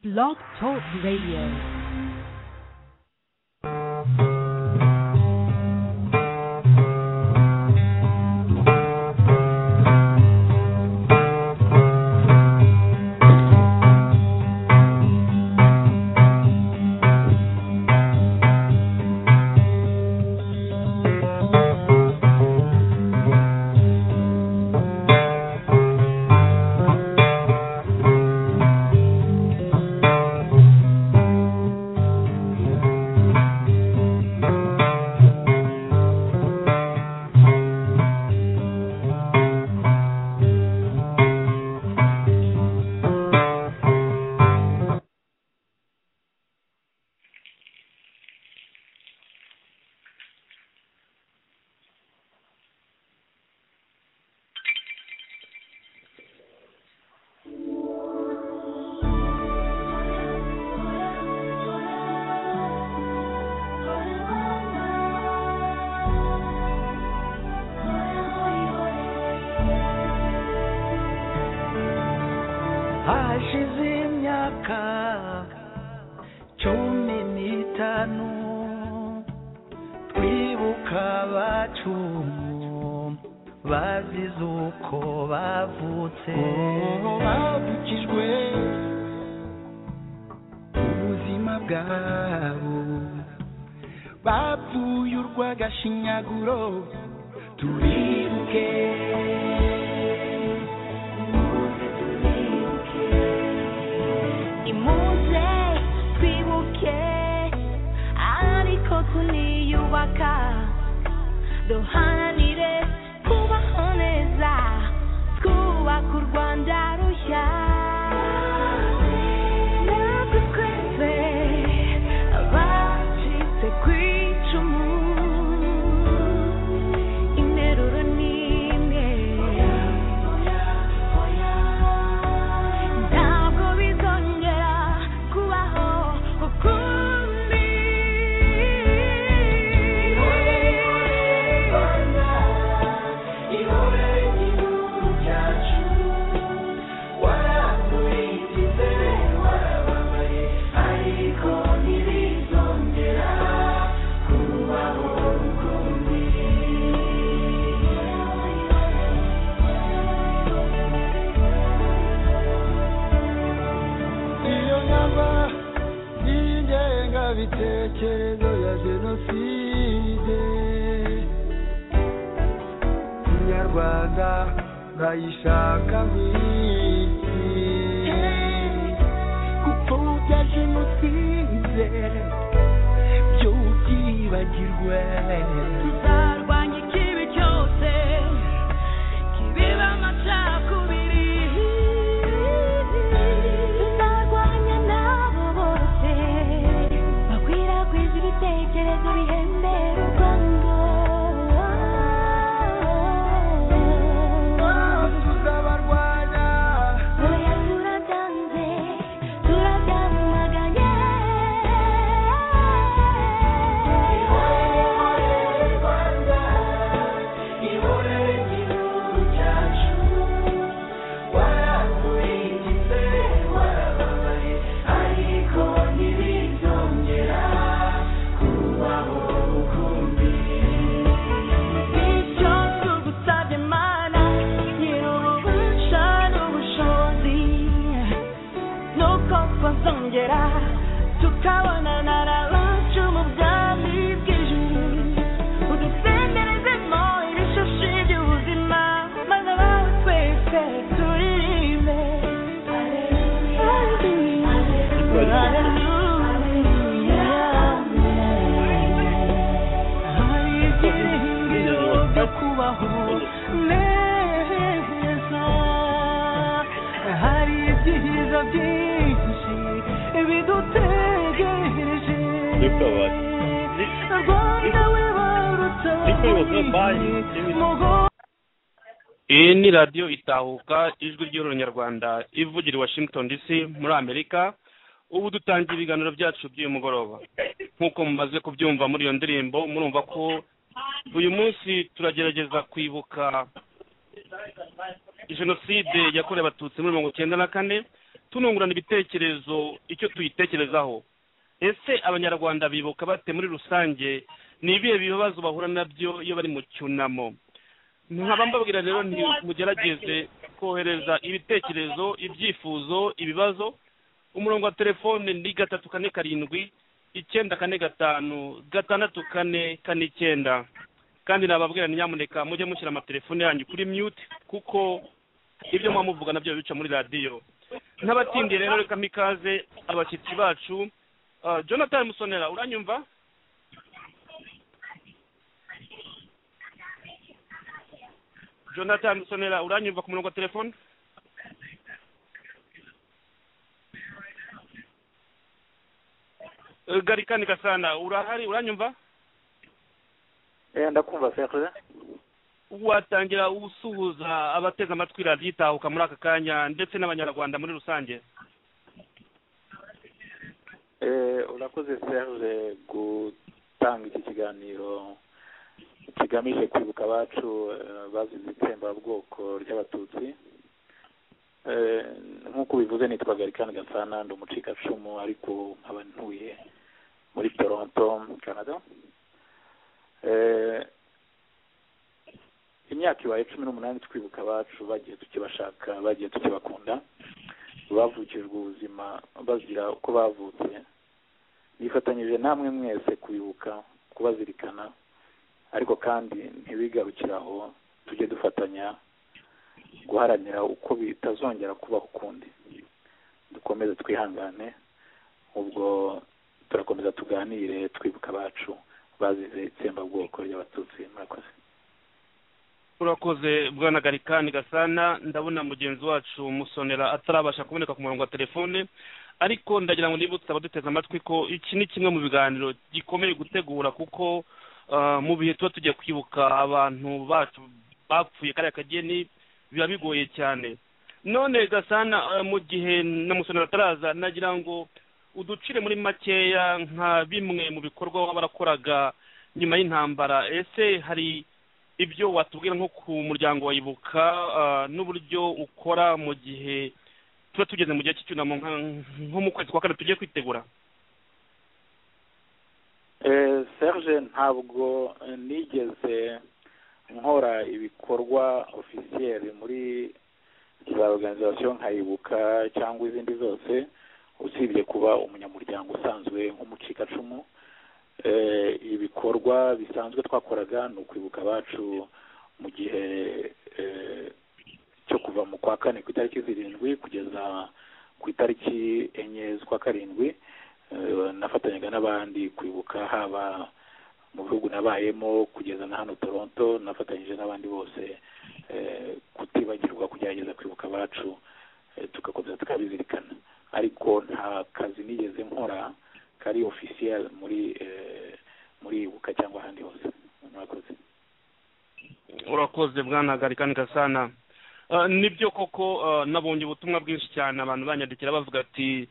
Blog Talk Radio. hashize imyaka cumi n'itanu twibuka abacu bazize uko bavutse babukijwe ubuzima bwabo bapfuye urw'agashinyaguro turibuke imuze twibuke ariko tuniyubaka duharanire kubaho neza twubaka u rwanda rushya natwe twese abacitse ku icumu interuro ni imwe ntabwo bizongera kubaho ukundi iyo nyama y'ingengabitekerezo ya jenoside inyarwanda bayishaka mw'isi gupfobya jenoside by'ubwibagirwe tuzarwanya ikibi cyose kibiba amacakubiri tuzarwanya n'abo bose bakwirakwiza ibitekerezo bihembera u rwanda tuzabarwanya oya turabyanze turabyamaganye Icyo tugusabye mana nyiri ububasha n'ubushobozi ni uko twazongera tukabonana n'abacu mu bwami bw'ijuru udusenderezemo ibishashi by'ubuzima maze abawe twese turirimbe Hallelujah. hari ibyiringiro byo kubaho neza hari ibyiza byinshi bidutegereje Dukabari. rwanda wibarutse Dukabari, bye. iyi ni radiyo itahuka ijwi ry'ururnyarwanda ivugira i washington dc muri amerika ubu dutangiye ibiganiro byacu by'uyu mugoroba nk'uko mumaze kubyumva muri iyo ndirimbo murumva ko uyu munsi turagerageza kwibuka jenoside yakorewe abatutsi muri mirongo icyenda na kane tunungurana ibitekerezo icyo tuyitekerezaho ese abanyarwanda bibuka bate muri rusange ni ibihe bibazo bahura nabyo iyo bari mu cyunamo nkaba mbabwira rero nti mugerageze kohereza ibitekerezo ibyifuzo ibibazo umurongo wa telefone ni gatatu kane karindwi icyenda kane gatanu gatandatu kane kane icyenda kandi nababwira ni nyamuneka mujye mushyira amatelefone yanyu kuri mute kuko ibyo muba muvuga nabyo bica muri radiyo n'abatindiye rero reka mikaze abashyitsi bacu Ah, jonathan musonera uranyumva jonathan musonera uranyumva ku murongo wa telefone Eh, garikani gasana urahari uranyumva ndakumva sekre watangira usuhuza abateze amatwi radiyo itahuka muri aka kanya ndetse n'abanyarwanda muri rusange Eh, urakoze serge gutanga iki kiganiro kigamije kwibuka abacu eh, bazize itsembabwoko ry'abatutsi Eh, nk'uko ubivuze nitwa garikani gasana ndi umucikacumu ariko nkaba ntuye muri toronto canada Eh, imyaka ibaye cumi n'umunani twibuka abacu bagiye tukibashaka bagiye tukibakunda bavukijwe ubuzima bazira uko bavutse bifatanyije namwe mwese kubibuka kubazirikana ariko kandi ntibigarukire aho tujye dufatanya guharanira uko bitazongera kubaho ukundi dukomeze twihangane ubwo turakomeza tuganire twibuka abacu bazize itsembabwoko ry'abatutsi murakoze urakoze bwana garikani gasana ndabona mugenzi wacu musonera atarabasha kuboneka ku murongo wa telefone ariko ndagira ngo nibutse abaduteze amatwi ko iki ni kimwe mu biganiro gikomeye gutegura kuko ah, mu bihe tuba tugiye kwibuka abantu bacu bapfuye kariya kageni biba bigoye cyane none gasana ah, mu gihe na musonera ataraza nagira ngo uducire muri makeya nka bimwe mu bikorwa baba barakoraga nyuma y'intambara ese hari ibyo watubwira nko ku muryango wa ibuka ah, n'uburyo ukora mu gihe tuba tugeze mu gihe cy'icyunamo nka- nko mu kwezi kwa kane tugiye kwitegura Eh, serge ntabwo eh, nigeze nkora ibikorwa ofisiyeri muri za organization nka ibuka cyangwa izindi zose usibye kuba umunyamuryango usanzwe nk'umucikacumu eh, ibikorwa bisanzwe twakoraga ni ukwibuka abacu mu gihe eh, cyo kuva mu kwa kane ku itariki zirindwi kugeza ku itariki enye z'ukwa karindwi Eh, nafatanyaga n'abandi kwibuka haba mu bihugu nabayemo kugeza na hano toronto nafatanyije n'abandi bose eh, kutibagirwa kugerageza kwibuka abacu eh, tugakomeza tukabizirikana ariko nta kazi nigeze nkora kari officiel muri eh, muri ibuka cyangwa ahandi hose murakoze urakoze bwana garikani gasana Ah, nibyo koko ah, nabonye ubutumwa bwinshi cyane abantu banyandikira bavuga ati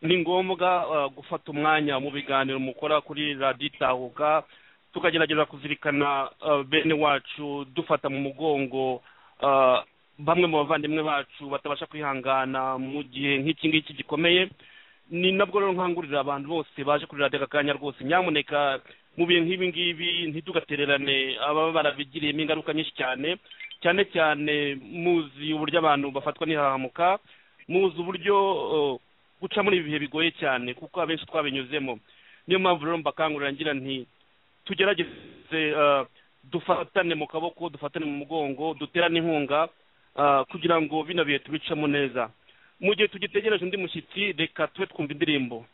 ni ngombwa ah, gufata umwanya mu biganiro mukora kuri radiyo itahuka tukagerageza kuzirikana ah, bene wacu dufata mu mugongo ah, bamwe mu bavandimwe bacu batabasha kwihangana mu gihe nk'iki ngiki gikomeye ni nabwo rero nkangurira abantu bose baje kuri radiyo aka kanya rwose nyamuneka mu bihe nk'ibi ngibi ntidugatererane ababa barabigiriyemo ingaruka nyinshi cyane cyane cyane muzi uburyo abantu bafatwa n'ihahamuka muzi uburyo uh, guca muri ibi bihe bigoye cyane kuko abenshi twabinyuzemo niyo mpamvu rero mbakangurira ngira nti tugerageze uh, dufatane mu kaboko dufatane mu mugongo duterane inkunga uh, kugira ngo bino bihe tubicemo neza mu gihe tugitegereje undi mushyitsi reka tube twumva indirimbo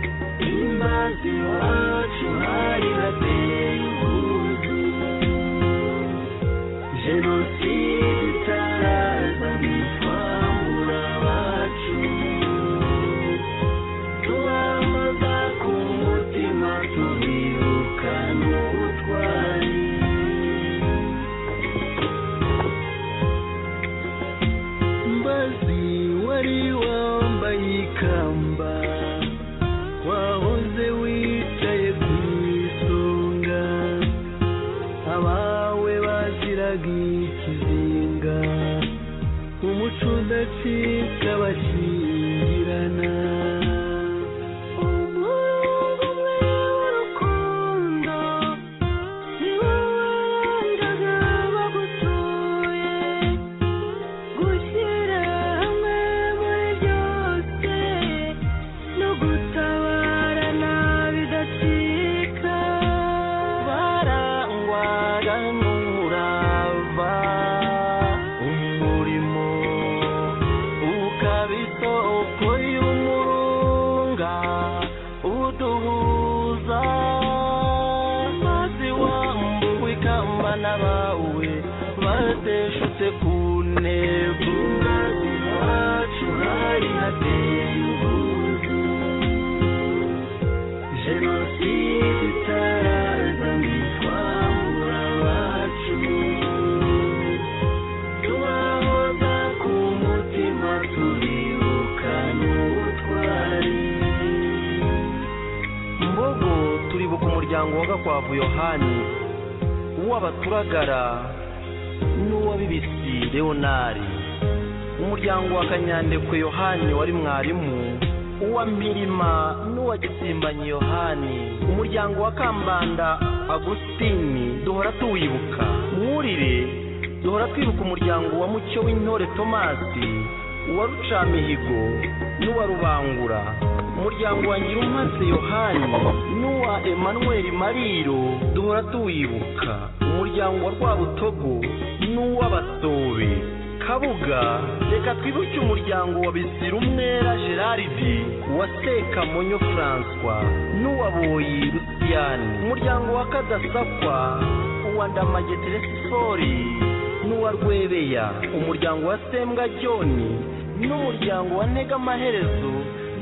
Imazi wacu hari hateye impuzu Jenoside itaraza ntitwamura abacu Tubambaza ku mutima tubibuka n'ubutwari Mbazi wari wambaye ikamba intego iwacu hari hateye ubwuzu jenoside itaraza ntitwambura abacu tubahoza ku mutima tubibukana uwo twari mbogo turibuka umuryango wa gakwavu yohani uw'abaturagara n'uwa bibisi leonari umuryango wa kanyandekwe yohani wari mwarimu uwa mirima n'uwa gisimbanyi yohani umuryango wa kambanda agusitini duhora tuwibuka mwurire duhora twibuka umuryango wa mucyo w'intore tomasi uwa rucamihigo n'uwa rubangura umuryango wa ngirumaze yohani n'uwa emanuweli mariro duhora tuwibuka umuryango wa rwabutogo n'uw'abasobe kabuga reka twibuke umuryango wa bisirumwera geraridi uwa sekamonyo françois n'uwa boyi rusiyani umuryango wa kadasakwa uwa ndamage teresifori n'uwa rwebeya umuryango wa sembwa joni n'umuryango wa ntega amaherezo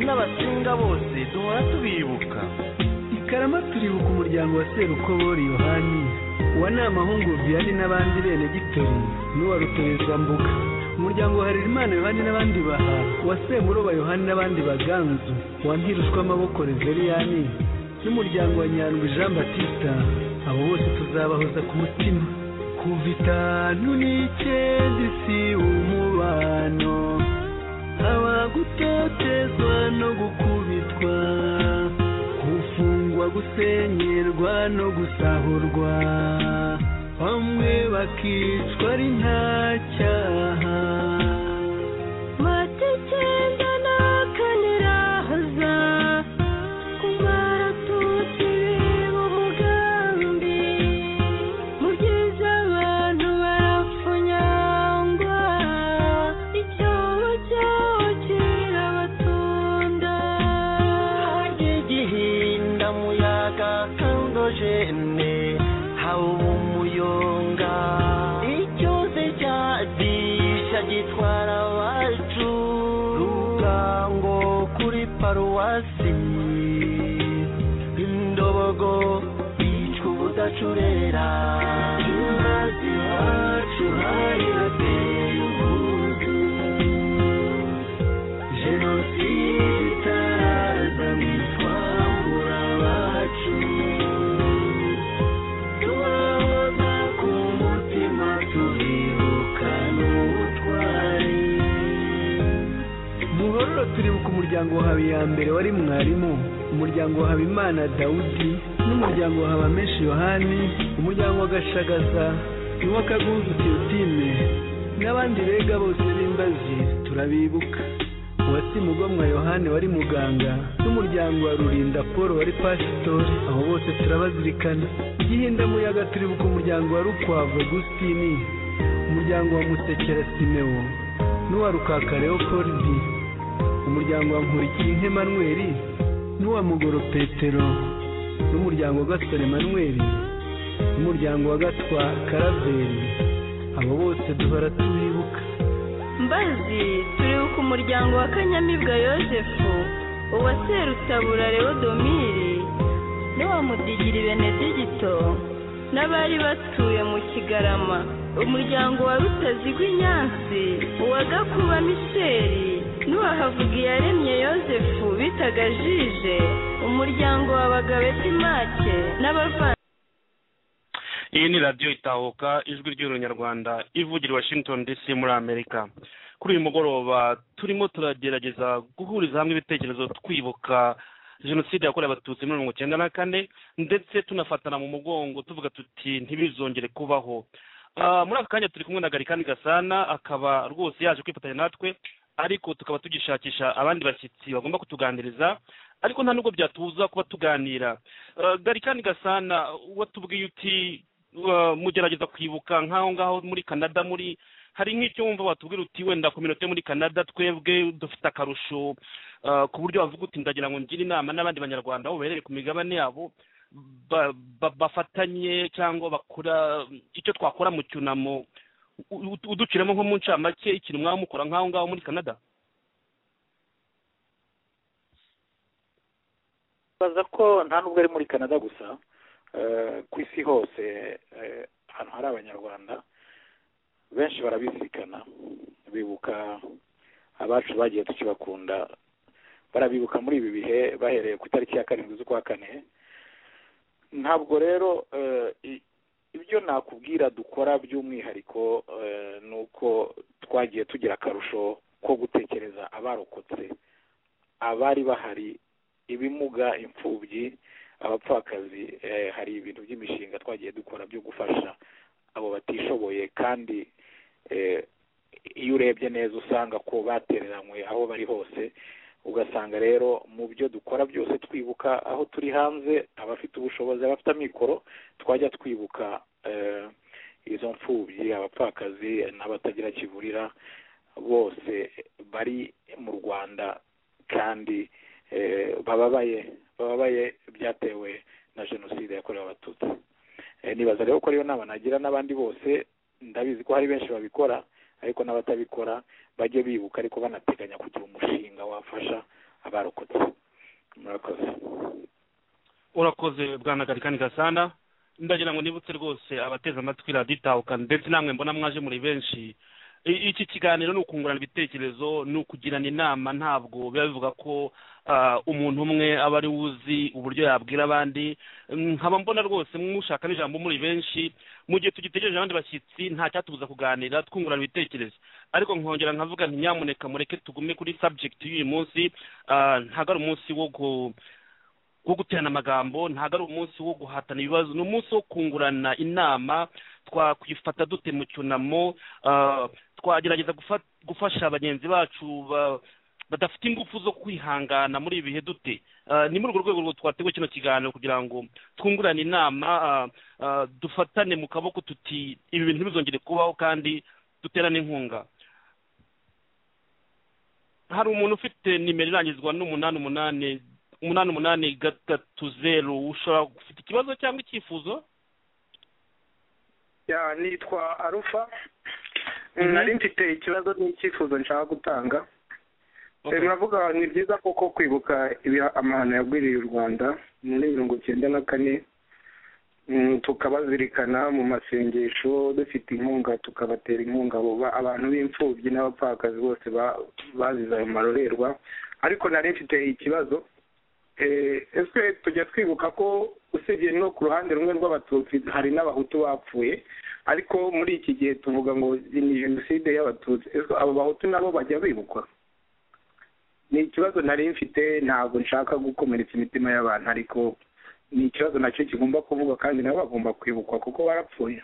n'abasinga bose duhora tubibuka i karama turibuka umuryango wa serukobori yohani uwa namahungu vianney n'abandi bene gitori n'uwa ruterezambuga umuryango wa harerimana yohani n'abandi baha uwa semuroba yohani n'abandi baganzu uwa mpirushwamaboko reveriyani n'umuryango wa nyandwi jean batista abo bose tuzabahoza ku mutima kuva itanu n'icyenda isi umubano haba gutotezwa no gukubitwa gufungwa gusenyerwa no gusahurwa bamwe bakicwa ari nta cyaha mata icyenda na kane iraza kuba abatutsi biba umugambi mubyiza abantu barapfunyangwa icyobo cyaho kirabatunda harya igihinda muyaga kandojene haba umuyonga icyoze cyadisha gitwara abacu rugango kuri paruwasi indobogo bicwa ubudacurera imazi iwacu hari hateye ubwuzu jenoside itaraza ntitwambura abacu tubahoza ku mutima tubibukana uwo twari muhororo turibuka umuryango wa habiyambere wari mwarimu umuryango wa habimana dawudi n'umuryango wa habamenshi yohani umuryango wa gashagaza n'uwa kagunzu teotime n'abandi bega bose b'imbazi turabibuka uwasimugomwa yohani wari muganga n'umuryango wa rurinda paul wari pasitori abo bose turabazirikana igihinda muyaga turibuka umuryango wa rukwavu agusitini umuryango wa musekera simewo n'uwa rukaka leopold umuryango wa nkurikirinka emanuweli n'uwa mugoro petero n'umuryango wa gasore emanuweli n'umuryango wa gatwa karaveri abo bose duhora tubibuka mbazi turibuka umuryango wa kanyamibwa yosefu uwa serutabura leodomiri n'uwa mudigiri benedicto n'abari batuye mu kigarama umuryango wa rutazigwa inyansi uwa gakuba misheri n'uwa havugiyaremye yosefu bitaga jije umuryango wa bagabeti make n'abavandimwe iyi ni radiyo itahuka ijwi ry'urunyarwanda ivugira i washington dc muri amerika kuri uyu mugoroba turimo turagerageza guhuriza hamwe ibitekerezo twibuka jenoside yakorewe abatutsi muri mirongo icyenda na kane ndetse tunafatana mu mugongo tuvuga tuti ntibizongere kubaho Ah, muri aka kanya turi kumwe na garikani gasana akaba rwose yaje kwifatanya natwe ariko tukaba tugishakisha abandi bashyitsi bagomba kutuganiriza ariko nta nubwo byatubuza kuba tuganira Ah, garikani gasana watubwiye uti uh, mugerageza kwibuka nk'aho ngaho muri canada muri hari nk'icyo wumva watubwira uti wenda kominote muri canada twebwe dufite akarusho uh, ku buryo wavuga uti ndagira ngo ngire inama n'abandi banyarwanda aho baherere ku migabane yabo ba- ba- bafatanye cyangwa bakora icyo twakora mu cyunamo u- u- uduciramo nko mu ncamake ikintu mwaba mukora nk'aho ngaho muri canada baza ko nta nubwo ari muri canada gusa eh, ku isi hose eh, ahantu hari abanyarwanda benshi barabisikana bibuka abacu bagiye tukibakunda barabibuka muri ibi bihe bahereye ku itariki ya karindwi z'ukwa kane ntabwo rero eh, i- ibyo nakubwira dukora by'umwihariko eh, ni uko twagiye tugira akarusho ko gutekereza abarokotse abari bahari ibimuga imfubyi abapfakazi eh, hari ibintu by'imishinga twagiye dukora byo gufasha abo batishoboye kandi eh, iyo urebye neza usanga ko batereranywe aho bari hose ugasanga rero mu byo dukora byose twibuka aho turi hanze abafite ubushobozi abafite amikoro twajya twibuka eh, izo mfubyi abapfakazi n'abatagira kivurira bose bari mu rwanda kandi eh, bababaye bababaye byatewe na jenoside yakorewe abatutsi Eh, nibaza rero ko ariyo nama nagira n'abandi bose ndabizi ko hari benshi babikora ariko n'abatabikora bajye bibuka ariko banateganya kugira umushinga wafasha abarokotse murakoze urakoze bwanagarikani gasana ndagira ngo nibutse rwose abateze amatwi radiyo itahuka ndetse namwe mbona mwaje muri benshi I- iki kiganiro ni ukungurana ibitekerezo ni ukugirana inama ntabwo biba bivuga ko ah, umuntu umwe aba ari we uzi uburyo yabwira abandi nkaba mbona rwose mushaka n'ijambo muri benshi mu gihe tugitegereje abandi bashyitsi nta cyatubuza kuganira twungurana ibitekerezo ariko nkongera nkavuga nti nyamuneka mureke tugume kuri subject y'uyu munsi ah, ntabwo ari umunsi wo gu- wo guterana amagambo ntabwo ari umunsi wo guhatana ibibazo ni umunsi wo kungurana inama twakwifata dute mu cyunamo ah, twagerageza gufa- gufasha bagenzi bacu ba- badafite ingufu zo kwihangana muri ibi bihe dute Ah, ni muri urwo rwego twateguye kino kiganiro kugira ngo twungurane inama ah, ah, dufatane mu kaboko tuti ibi bintu ntibizongere kubaho kandi duterane inkunga hari umuntu ufite nimero irangizwa n'umunani umunani umunani umunani gatatu zeru ushobora ufite ikibazo cyangwa icyifuzo ya nitwa arufa Mhm. nari mfite ikibazo n'icyifuzo nshaka gutanga Okay. muravuga ni byiza koko kwibuka ibiha- amahano yagwiriye u rwanda muri mirongo cyenda na kane Mm, tukabazirikana mu masengesho dufite inkunga tukabatera inkunga abo ba- abantu b'imfubyi n'abapfakazi bose ba- bazize ayo marorerwa ariko nari mfite ikibazo Eh, ese tujya twibuka ko usibye no ku ruhande rumwe rw'abatutsi hari n'abahutu bapfuye ariko muri iki gihe tuvuga ngo ni jenoside y'abatutsi ese abo bahutu nabo bajya bibukwa ni ikibazo nari mfite ntabwo nshaka gukomeretsa imitima y'abantu ariko ni ikibazo nacyo kigomba kuvugwa kandi nabo bagomba kwibukwa kuko barapfuye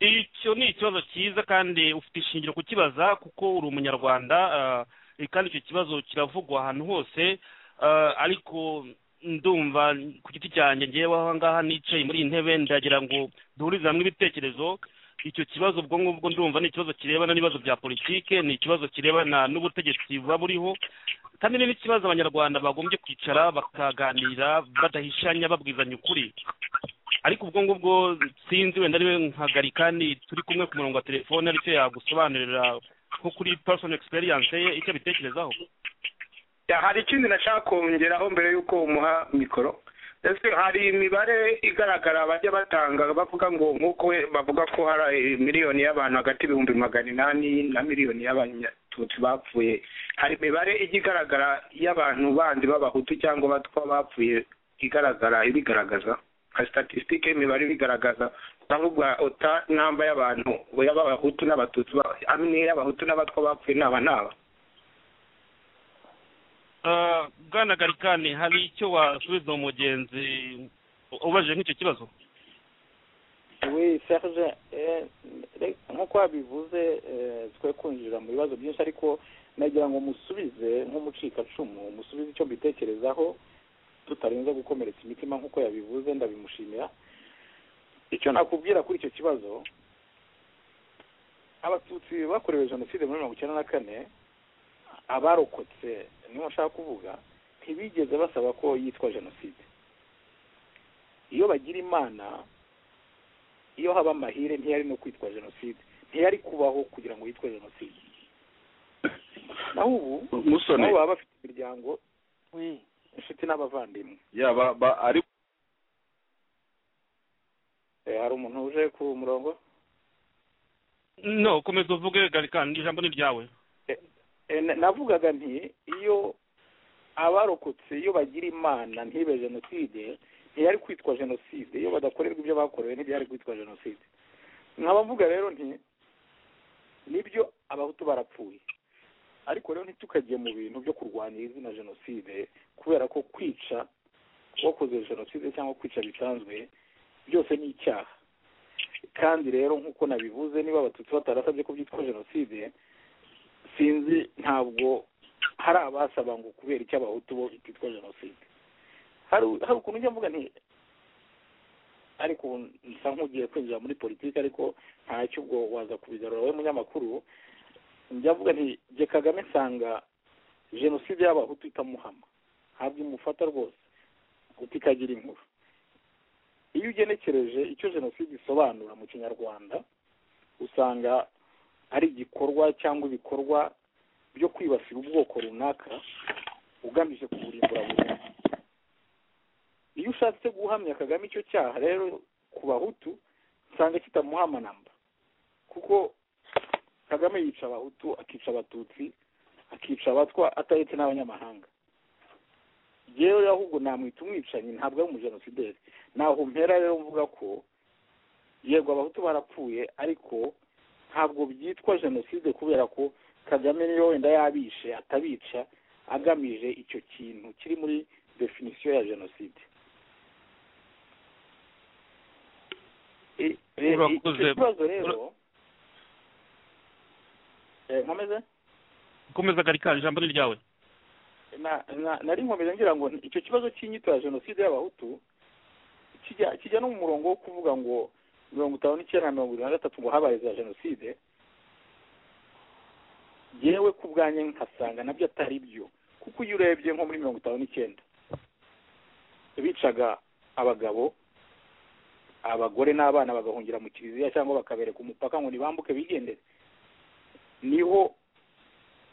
icyo ni ikibazo cyiza kandi ufite ishingiro kukibaza kuko uri umunyarwanda ah, eh, kandi icyo kibazo kiravugwa ahantu hose ah, ariko ndumva ku giti cyanjye ngewe aho ngaha nicaye muri iyi ntebe ndagira ngo duhurize hamwe ibitekerezo icyo kibazo ubwo ngubwo ndumva ni ikibazo kirebana n'ibibazo bya politike ni ikibazo kirebana n'ubutegetsi buba buriho kandi ni n'ikibazo abanyarwanda bagombye kwicara bakaganira badahishanya babwizanya ukuri ariko ubwo ngubwo sinzi wenda ariwe nkagarikani turi kumwe ku murongo wa telefone aricyo yagusobanurira nko kuri personal experience ye icyo abitekerezaho Ya, hari ikindi nashaka kongeraho mbere y'uko umuha mikoro ese hari imibare igaragara bajya batanga bavuga ngo nk'uko we- bavuga ko hari eh, miliyoni y'abantu hagati y'ibihumbi magana inani na miliyoni y'abanyatutsi bapfuye hari imibare ijya igaragara y'abantu bandi b'abahutu cyangwa abatwa bapfuye igaragara ibigaragaza nka statisitike imibare ibigaragaza ndavuga uta namba y'abantu y'abahutu n'abatutsi ba- amwe y'abahutu n'abatwa bapfuye n'aba n'aba Ah, bwana garikani hari icyo wasubiza umugenzi ubajije nk'icyo kibazo we serge eh, re- nk'uko wabivuze eh, twe kwinjira mu bibazo byinshi ariko nagira ngo musubize nk'umucikacumu musubize icyo mbitekerezaho tutarenze gukomeretsa imitima nk'uko yabivuze ndabimushimira icyo nakubwira kuri icyo kibazo abatutsi bakorewe jenoside muri mirongo icyenda na kane abarokotse niyo nshaka kuvuga ntibigeze basaba ko yitwa jenoside iyo bagira imana iyo haba amahire ntiyari no kwitwa jenoside ntiyari kubaho kugira ngo yitwe jenoside naho ubu musoni nabo baba bafite imiryango inshuti n'abavandimwe yaba ba- ari Eh, hari umuntu uje ku murongo no komeza uvuge garikani ijambo ni ryawe Eh, na- navugaga nti iyo abarokotse iyo bagira imana ntibe jenoside ntiyari kwitwa jenoside iyo badakorerwa ibyo bakorewe ntibyari kwitwa jenoside nkaba mvuga rero nti nibyo abahutu barapfuye ariko rero ntitukajye mu bintu byo kurwanira izina jenoside kubera ko kwica wakoze jenoside cyangwa kwica bisanzwe byose ni icyaha kandi rero nk'uko nabivuze niba abatutsi batarasabye ko byitwa jenoside sinzi ntabwo hari abasaba ngo kubera icyo abahutu bo byitwa jenoside hari hari ukuntu njya mvuga nti ariko ubu nsa nk'ugiye kwinjira muri politiki ariko ntacyo ubwo waza kubigarura wowe munyamakuru njya mvuga nti jye kagame nsanga jenoside y'abahutu itamuhama ntabwo imufata rwose guta ikagira inkuru iyo ugenekereje icyo jenoside isobanura mu kinyarwanda usanga ari igikorwa cyangwa ibikorwa byo kwibasira ubwoko runaka ugamije kuburimbura burundu iyo ushatse guhamya kagame icyo cyaha rero ku bahutu usanga kitamuhama namba kuko kagame yica abahutu akica abatutsi akica abatwa atahetse n'abanyamahanga yewe ahubwo namwita umwicanyi ntabwo ari umujenosideri naho mpera rero mvuga ko yego abahutu barapfuye ariko ntabwo byitwa jenoside kubera ko kagame niyo wenda yabishe atabica agamije icyo kintu kiri muri definisiyo ya jenoside I- i- Urakoze. icyo kibazo rero Eh, nkomeze komeza garikani ijambo ni ryawe na na nari nkomeza ngira ngo icyo kibazo cy'inyito ya jenoside y'abahutu kijya kijya no mu murongo wo kuvuga ngo mirongo itanu n'icyenda na mirongo irindwi na gatatu ngo habaye za jenoside yewe ku bwanjye nkasanga nabyo atari byo kuko iyo urebye nko muri mirongo itanu n'icyenda bicaga abagabo abagore n'abana bagahungira mu kiliziya cyangwa bakabereka umupaka ngo ntibambuke bigendere niho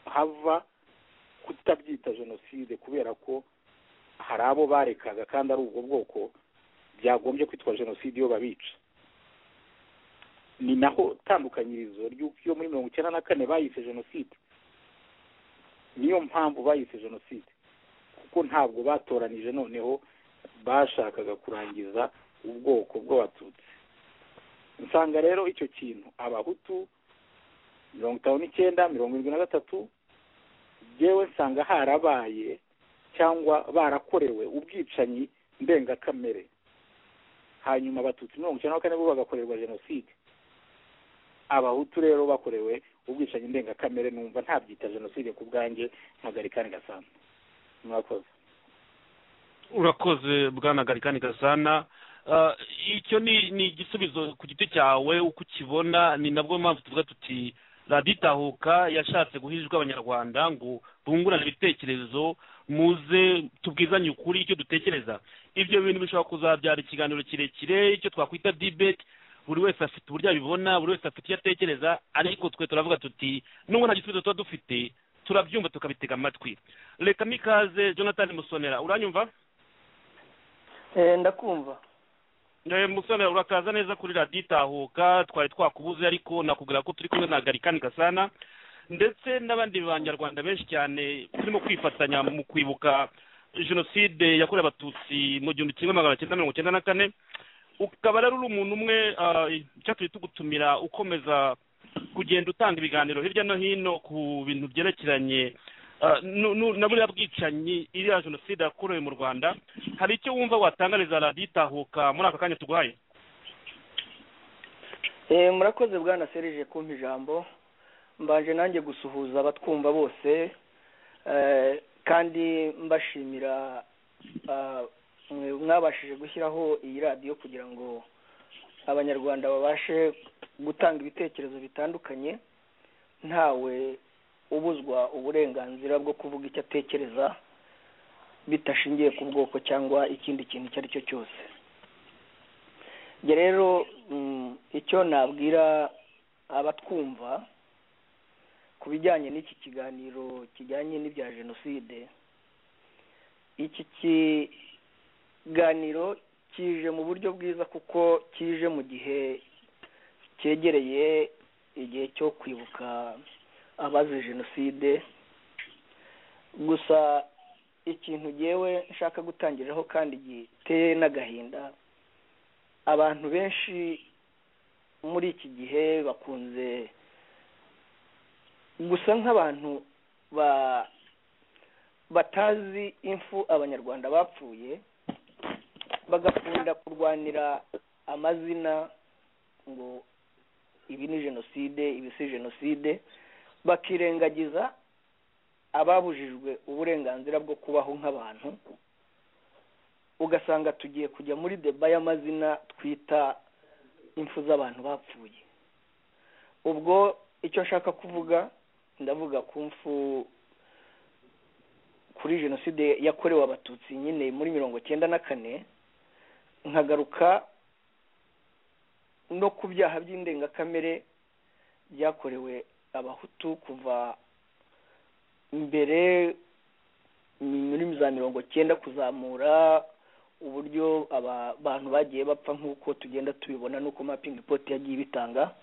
hava kutabyita jenoside kubera ko hari abo barekaga kandi ari ubwo bwoko byagombye kwitwa jenoside iyo babica ni naho tandukanyirizo ry'uko iyo muri mirongo icyenda na kane bayise jenoside niyo mpamvu bayise jenoside kuko ntabwo batoranije noneho bashakaga kurangiza ubwoko bw'abatutsi nsanga rero icyo kintu abahutu mirongo itanu n'icyenda mirongo irindwi na gatatu yewe nsanga harabaye cyangwa barakorewe ubwicanyi ndengakamere hanyuma abatutsi mirongo icyenda na kane bo bagakorerwa jenoside abahutu rero bakorewe ubwicanyi ndengakamere numva ntabyita jenoside ku bwanjye nkagarikani gasana mwakoze urakoze bwana garikani gasana Ah, icyo ni ni igisubizo ku giti cyawe uko ukibona ni nabwo mpamvu tuvuga tuti radiyo itahuka yashatse guhijwa abanyarwanda ngo bungurane ibitekerezo muze tubwizanye ukuri icyo dutekereza ibyo bintu bishobora kuzabyara ikiganiro kirekire icyo twakwita dibeti buri wese afite uburyo abibona buri wese afite icyo atekereza ariko twe turavuga tuti nubwo nta gisubizo tuba dufite turabyumva tukabitega amatwi reka n'ikaze jonathan musonera uranyumva Eh, ndakumva Eh, musore urakaza neza kuri radiyo itahuka twari twakubuze ariko nakubwira ko turi kumwe na garikani gasana ndetse n'abandi banyarwanda benshi cyane turimo kwifatanya mu kwibuka jenoside yakorewe abatutsi mu gihumbi kimwe magana cyenda mirongo cyenda na kane ukaba rero uri umuntu umwe ah, icyatumye tugutumira ukomeza kugenda utanga ibiganiro hirya no hino ku bintu byerekeranye ah, nu- nu- na buriya bwicanyi iriya jenoside yakorewe mu rwanda hari icyo wumva watangariza radiyo itahuka muri aka kanya tuguhaye Eh, murakoze bwana serije kumpa ijambo mbanje nanjye gusuhuza abatwumva bose eh, kandi mbashimira ah, mwe mwabashije gushyiraho iyi radiyo kugira ngo abanyarwanda babashe gutanga ibitekerezo bitandukanye ntawe ubuzwa uburenganzira bwo kuvuga icyo atekereza bidashingiye ku bwoko cyangwa ikindi kintu icyo ari cyo cyose Njye rero mm, icyo nabwira abatwumva ku bijyanye n'iki kiganiro kijyanye n'ibya jenoside iki kiganiro kije mu buryo bwiza kuko kije mu gihe cyegereye igihe cyo kwibuka abazize jenoside gusa ikintu ngewe nshaka gutangiriraho kandi giteye n'agahinda abantu benshi muri iki gihe bakunze gusa nk'abantu ba batazi imfu abanyarwanda bapfuye bagakunda kurwanira amazina ngo ibi ni jenoside ibi si jenoside bakirengagiza ababujijwe uburenganzira bwo kubaho nk'abantu ugasanga tugiye kujya muri deba y'amazina twita impfu z'abantu bapfuye ubwo icyo nshaka kuvuga ndavuga ku mfu kuri jenoside yakorewe abatutsi nyine muri mirongo cyenda na kane nkagaruka no ku byaha by'indengakamere byakorewe abahutu kuva mbere muri za mirongo cyenda kuzamura uburyo abantu bagiye bapfa nk'uko tugenda tubibona n'uko mapingi poti yagiye ibitanga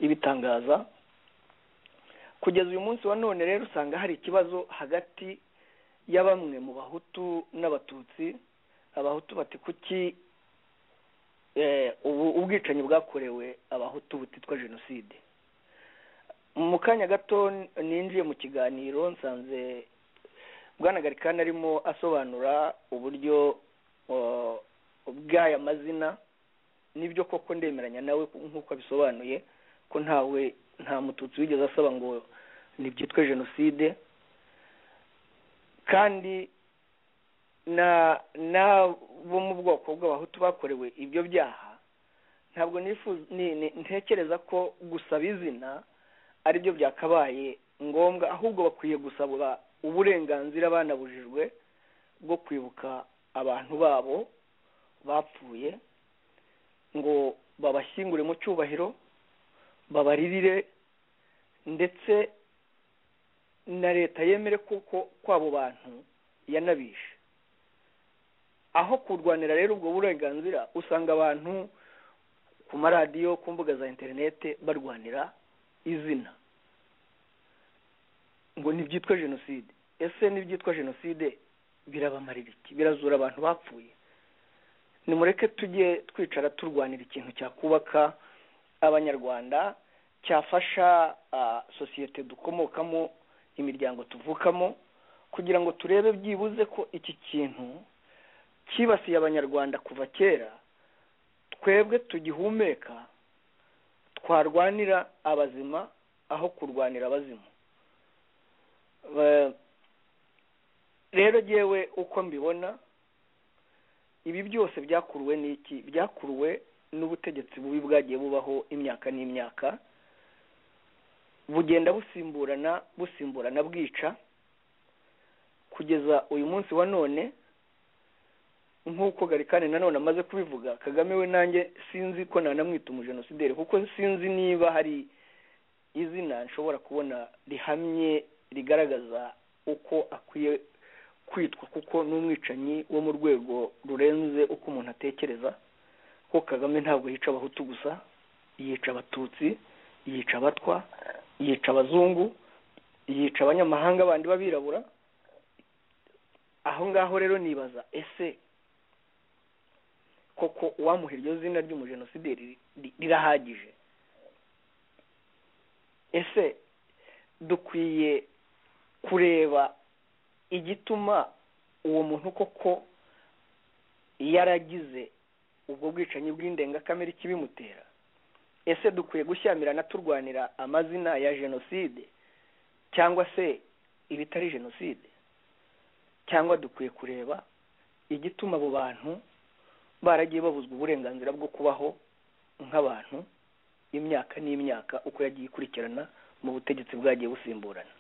ibitangaza kugeza uyu munsi wa none rero usanga hari ikibazo hagati ya bamwe mu bahutu n'abatutsi abahutu bati kuki ubwicanyi bwakorewe abahutu butitwa jenoside mu kanya gato ninjiye mu kiganiro nsanze bwanagarikana arimo asobanura uburyo bw'aya mazina nibyo koko ndemeranya nawe nk'uko abisobanuye ko ntawe nta mututsi wigeze asaba ngo ntibyitwe jenoside kandi n'abo mu bwoko bw'abahutu bakorewe ibyo byaha ntabwo ntekereza ko gusaba izina ari byo byakabaye ngombwa ahubwo bakwiye gusaba uburenganzira banabujijwe bwo kwibuka abantu babo bapfuye ngo babashyingure mu cyubahiro babaririre ndetse na leta yemere kuko kw'abo bantu yanabishe aho kurwanira rero ubwo burenganzira usanga abantu ku maradiyo ku mbuga za interinete barwanira izina ngo ntibyitwe jenoside ese ntibyitwa jenoside birabamarira iki birazura abantu bapfuye nimureke tujye twicara turwanira ikintu cyakubaka abanyarwanda cyafasha sosiyete dukomokamo imiryango tuvukamo kugira ngo turebe byibuze ko iki kintu cyibasiye abanyarwanda kuva kera twebwe tugihumeka twarwanira abazima aho kurwanira abazimu rero ngewe uko mbibona ibi byose byakuruwe n'iki byakuruwe n'ubutegetsi bubi bwagiye bubaho imyaka n'imyaka bugenda busimburana busimburana bwica kugeza uyu munsi wa none nk'uko garikane nanone amaze kubivuga kagame we nanjye sinzi ko nanamwita umujenosideri kuko sinzi niba hari izina nshobora kubona rihamye rigaragaza uko akwiye kwitwa kuko n'umwicanyi wo mu rwego rurenze uko umuntu atekereza ko kagame ntabwo yica abahutu gusa yica abatutsi yica abatwa yica abazungu yica abanyamahanga bandi b'abirabura aho ngaho rero nibaza ese koko uwamuha iryo zina ry'umujenosideri rirahagije ese dukwiye kureba igituma uwo muntu koko yaragize ubwo bwicanyi bw'indengakamere ikibimutera ese dukwiye gushyamirana turwanira amazina ya jenoside cyangwa se ibitari jenoside cyangwa dukwiye kureba igituma abo bantu baragiye babuzwa uburenganzira bwo kubaho nk'abantu imyaka n'imyaka uko yagiye ikurikirana mu butegetsi bwagiye busimburana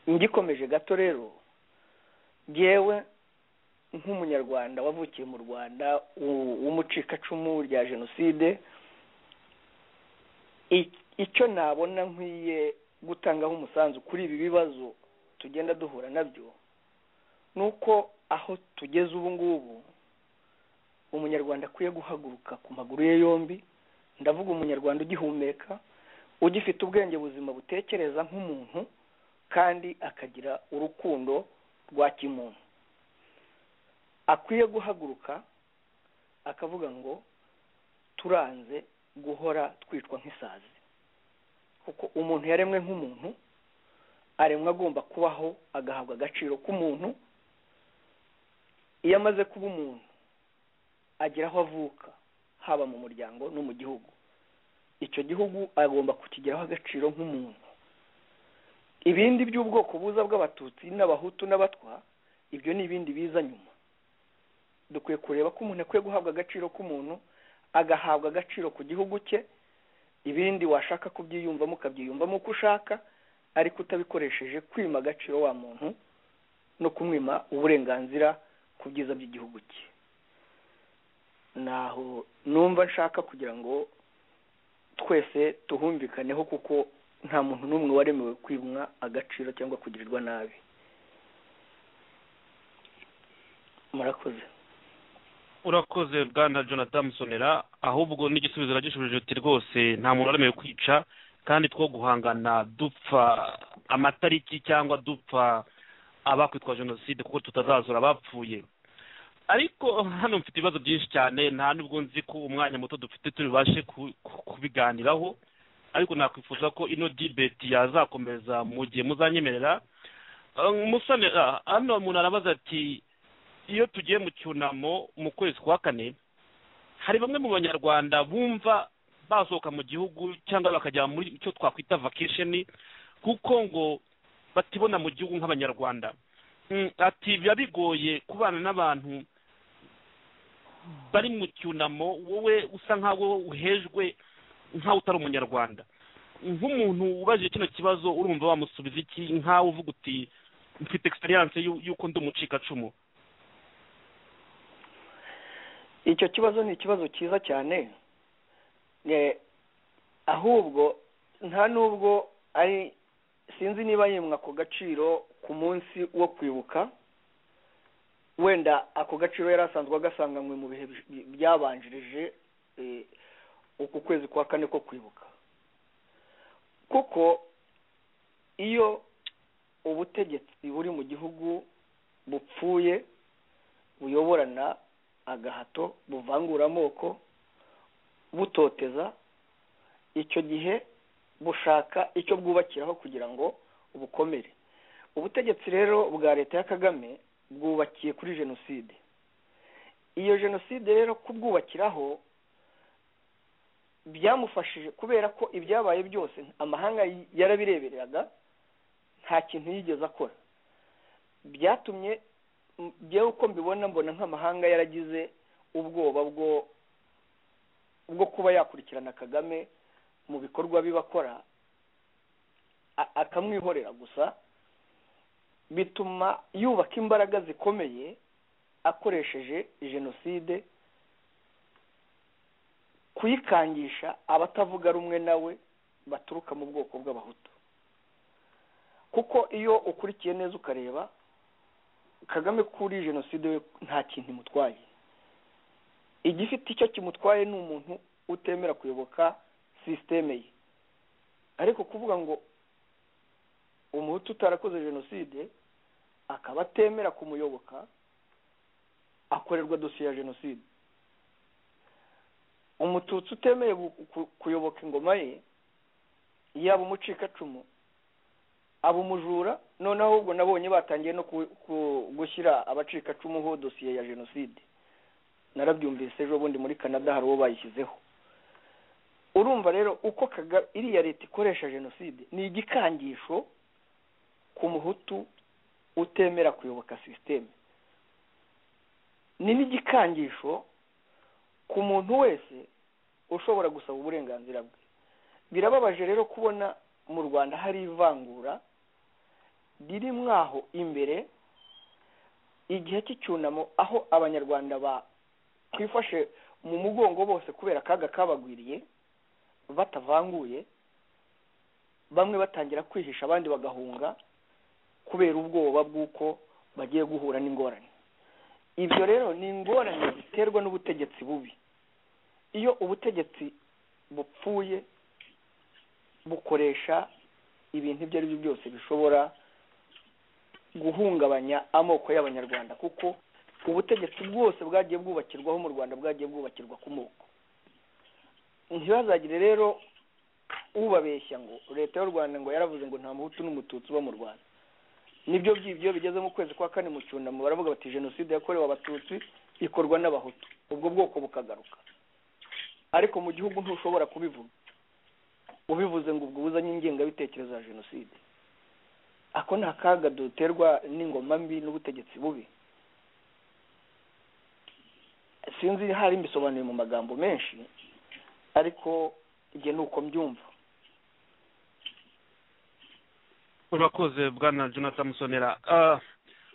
ngikomeje gato rero ngewe nk'umunyarwanda wavukiye mu rwanda w'u- w'umucikacumu rya jenoside i- icyo nabona nkwiye gutangaho umusanzu kuri ibi bibazo tugenda duhura nabyo ni uko aho tugeze ubu ngubu umunyarwanda akwiye guhaguruka ku maguru ye yombi ndavuga umunyarwanda ugihumeka ugifite ubwenge buzima butekereza nk'umuntu kandi akagira urukundo rwa kimuntu akwiye guhaguruka akavuga ngo turanze guhora twitwa nk'isazi kuko umuntu yaremwe nk'umuntu aremwe agomba kubaho agahabwa agaciro k'umuntu iyo amaze kuba umuntu agera aho avuka haba mu muryango no mu gihugu icyo gihugu agomba kukigiraho agaciro nk'umuntu ibindi by'ubwoko buza bw'abatutsi n'abahutu n'abatwa ibyo ni ibindi biza nyuma dukwiye kureba ko umuntu akwiye guhabwa agaciro k'umuntu agahabwa agaciro ku gihugu cye ibindi washaka kubyiyumvamo ukabyiyumvamo uko ushaka ariko utabikoresheje kwima agaciro wa muntu no kumwima uburenganzira ku byiza by'igihugu cye naho numva nshaka kugira ngo twese tuhumvikaneho kuko nta muntu n'umwe waremewe kwimwa agaciro cyangwa kugirirwa nabi murakoze urakoze bwana jonathan musonera ahubwo n'igisubizo uragishubije uti rwose nta muntu waremewe kwica kandi two guhangana dupfa amatariki cyangwa dupfa abakwitwa jenoside kuko tutazazura abapfuye ariko hano mfite ibibazo byinshi cyane nta n'ubwo nzi ko umwanya muto dufite tubashe ku- ku- kubiganiraho ariko nakwifuza ko ino dibeti yazakomeza mu gihe muzanyemerera Eh, musonera hano umuntu arabaza ati iyo tugiye mu cyunamo mu kwezi kwa kane hari bamwe mu banyarwanda bumva basohoka mu gihugu cyangwa bakajya muri icyo twakwita vakesheni kuko ngo batibona mu gihugu nk'abanyarwanda Mm, ati biba bigoye kubana n'abantu bari mu cyunamo wowe usa nk'aho uhejwe nk'aho utari umunyarwanda nk'umuntu ubajije kino kibazo urumva wamusubiza iki nk'aho uvuga uti mfite egisperiyanse y'uko ndi umucikacumu icyo kibazo ni ikibazo cyiza cyane Ne- ahubwo nta n'ubwo ari sinzi niba yimwa ako gaciro ku munsi wo kwibuka wenda ako gaciro yari asanzwe agasanganywe mu bihe bi- byabanjirije eh, uku kwezi kwa kane ko kwibuka kuko iyo ubutegetsi buri mu gihugu bupfuye buyoborana agahato buvangura amoko butoteza icyo gihe bushaka icyo bwubakiraho kugira ngo bukomere ubutegetsi rero bwa leta ya kagame bwubakiye kuri jenoside iyo jenoside rero kubwubakiraho byamufashije kubera ko ibyabaye byose amahanga yarabirebereraga nta kintu yigeze akora byatumye m- njyewe uko mbibona mbona nk'amahanga yaragize ubwoba bwo bwo kuba yakurikirana kagame mu bikorwa bibakora akamwihorera gusa bituma yubaka imbaraga zikomeye akoresheje jenoside kuyikangisha abatavuga rumwe nawe baturuka mu bwoko bw'abahutu kuko iyo ukurikiye neza ukareba kagame kuri jenoside we nta kintu imutwaye igifite icyo kimutwaye ni umuntu utemera kuyoboka sisiteme ye ariko kuvuga ngo umuhutu utarakoze jenoside akaba atemera kumuyoboka akorerwa dosiye ya jenoside umututsi utemeye gu- ku- kuyoboka ingoma ye yaba umucikacumu aba umujura noneho ahubwo nabonye batangiye no ku- ku- gushyira abacikacumu dosiye ya jenoside narabyumvise ejo bundi muri canada hari uwo bayishyizeho urumva rero uko kaga iriya leta ikoresha jenoside ni igikangisho ku muhutu utemera kuyoboka sisiteme ni n'igikangisho ku muntu wese ushobora gusaba uburenganzira bwe birababaje rero kubona mu rwanda hari ivangura riri mwaho imbere igihe cy'icyunamo aho abanyarwanda bakwifashe mu mugongo bose kubera akaga kabagwiriye batavanguye bamwe batangira kwihisha abandi bagahunga kubera ubwoba bw'uko bagiye guhura n'ingorane ibyo rero ni ingorane ziterwa n'ubutegetsi bubi iyo ubutegetsi bupfuye bukoresha ibintu ibyo ari byo byose bishobora guhungabanya amoko y'abanyarwanda kuko ubutegetsi bwose bwagiye bwubakirwaho mu rwanda bwagiye bwubakirwa ku moko ntibazagire rero ubabeshya ngo leta y'u rwanda ngo yaravuze ngo nta muhutu n'umututsi uba mu rwanda nibyo by'ibyo bigeze mu kwezi kwa kane mu cyunamo baravuga bati jenoside yakorewe abatutsi ikorwa n'abahutu ubwo bwoko bukagaruka ariko mu gihugu ntushobora kubivuga ubivuze ngo ubwo uzanye ingengabitekerezo ya jenoside ako ni akaga duterwa n'ingoma mbi n'ubutegetsi bubi sinzi hari mbisobanuye mu magambo menshi ariko ibyo ni uko mbyumva urakoze bwana jonathan musonera Ah,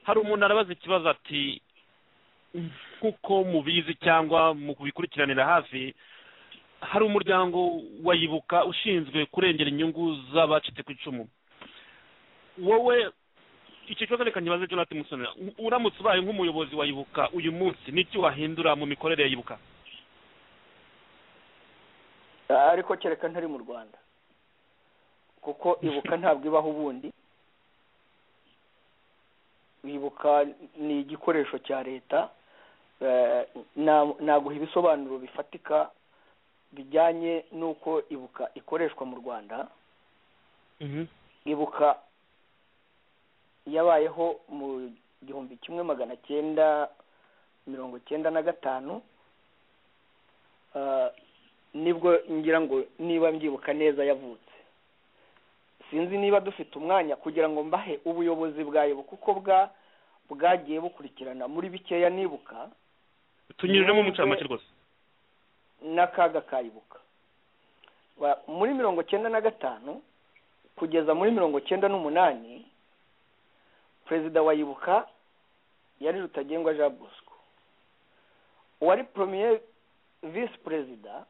hari umuntu arabaza ikibazo ati nk'uko mubizi cyangwa mu kubikurikiranira hafi hari umuryango wayibuka ushinzwe kurengera inyungu z'abacitse ku icumu wowe iki kibazo reka nkibaze jonathan musonera uramutse ubaye nk'umuyobozi wayibuka uyu munsi n'icyo wahindura mu mikorere ya yibuka ariko kereka ntari mu rwanda kuko ibuka ntabwo ibaho ubundi ibuka ni igikoresho cya leta eh, na- naguha ibisobanuro bifatika bijyanye n'uko ibuka ikoreshwa mu rwanda ibuka yabayeho mu gihumbi kimwe magana cyenda mirongo cyenda na gatanu Ah, nibwo ngira ngo niba mbyibuka neza yavutse sinzi niba dufite umwanya kugira ngo mbahe ubuyobozi bwayibuka uko bwa bwagiye bukurikirana muri bikeya nibuka tunyujemo umucamanza rwose n'akaga kayibuka Ba- muri mirongo cyenda na gatanu kugeza muri mirongo cyenda n'umunani perezida wa ibuka yari rutagengwa jean bosco uwari premier visi perezida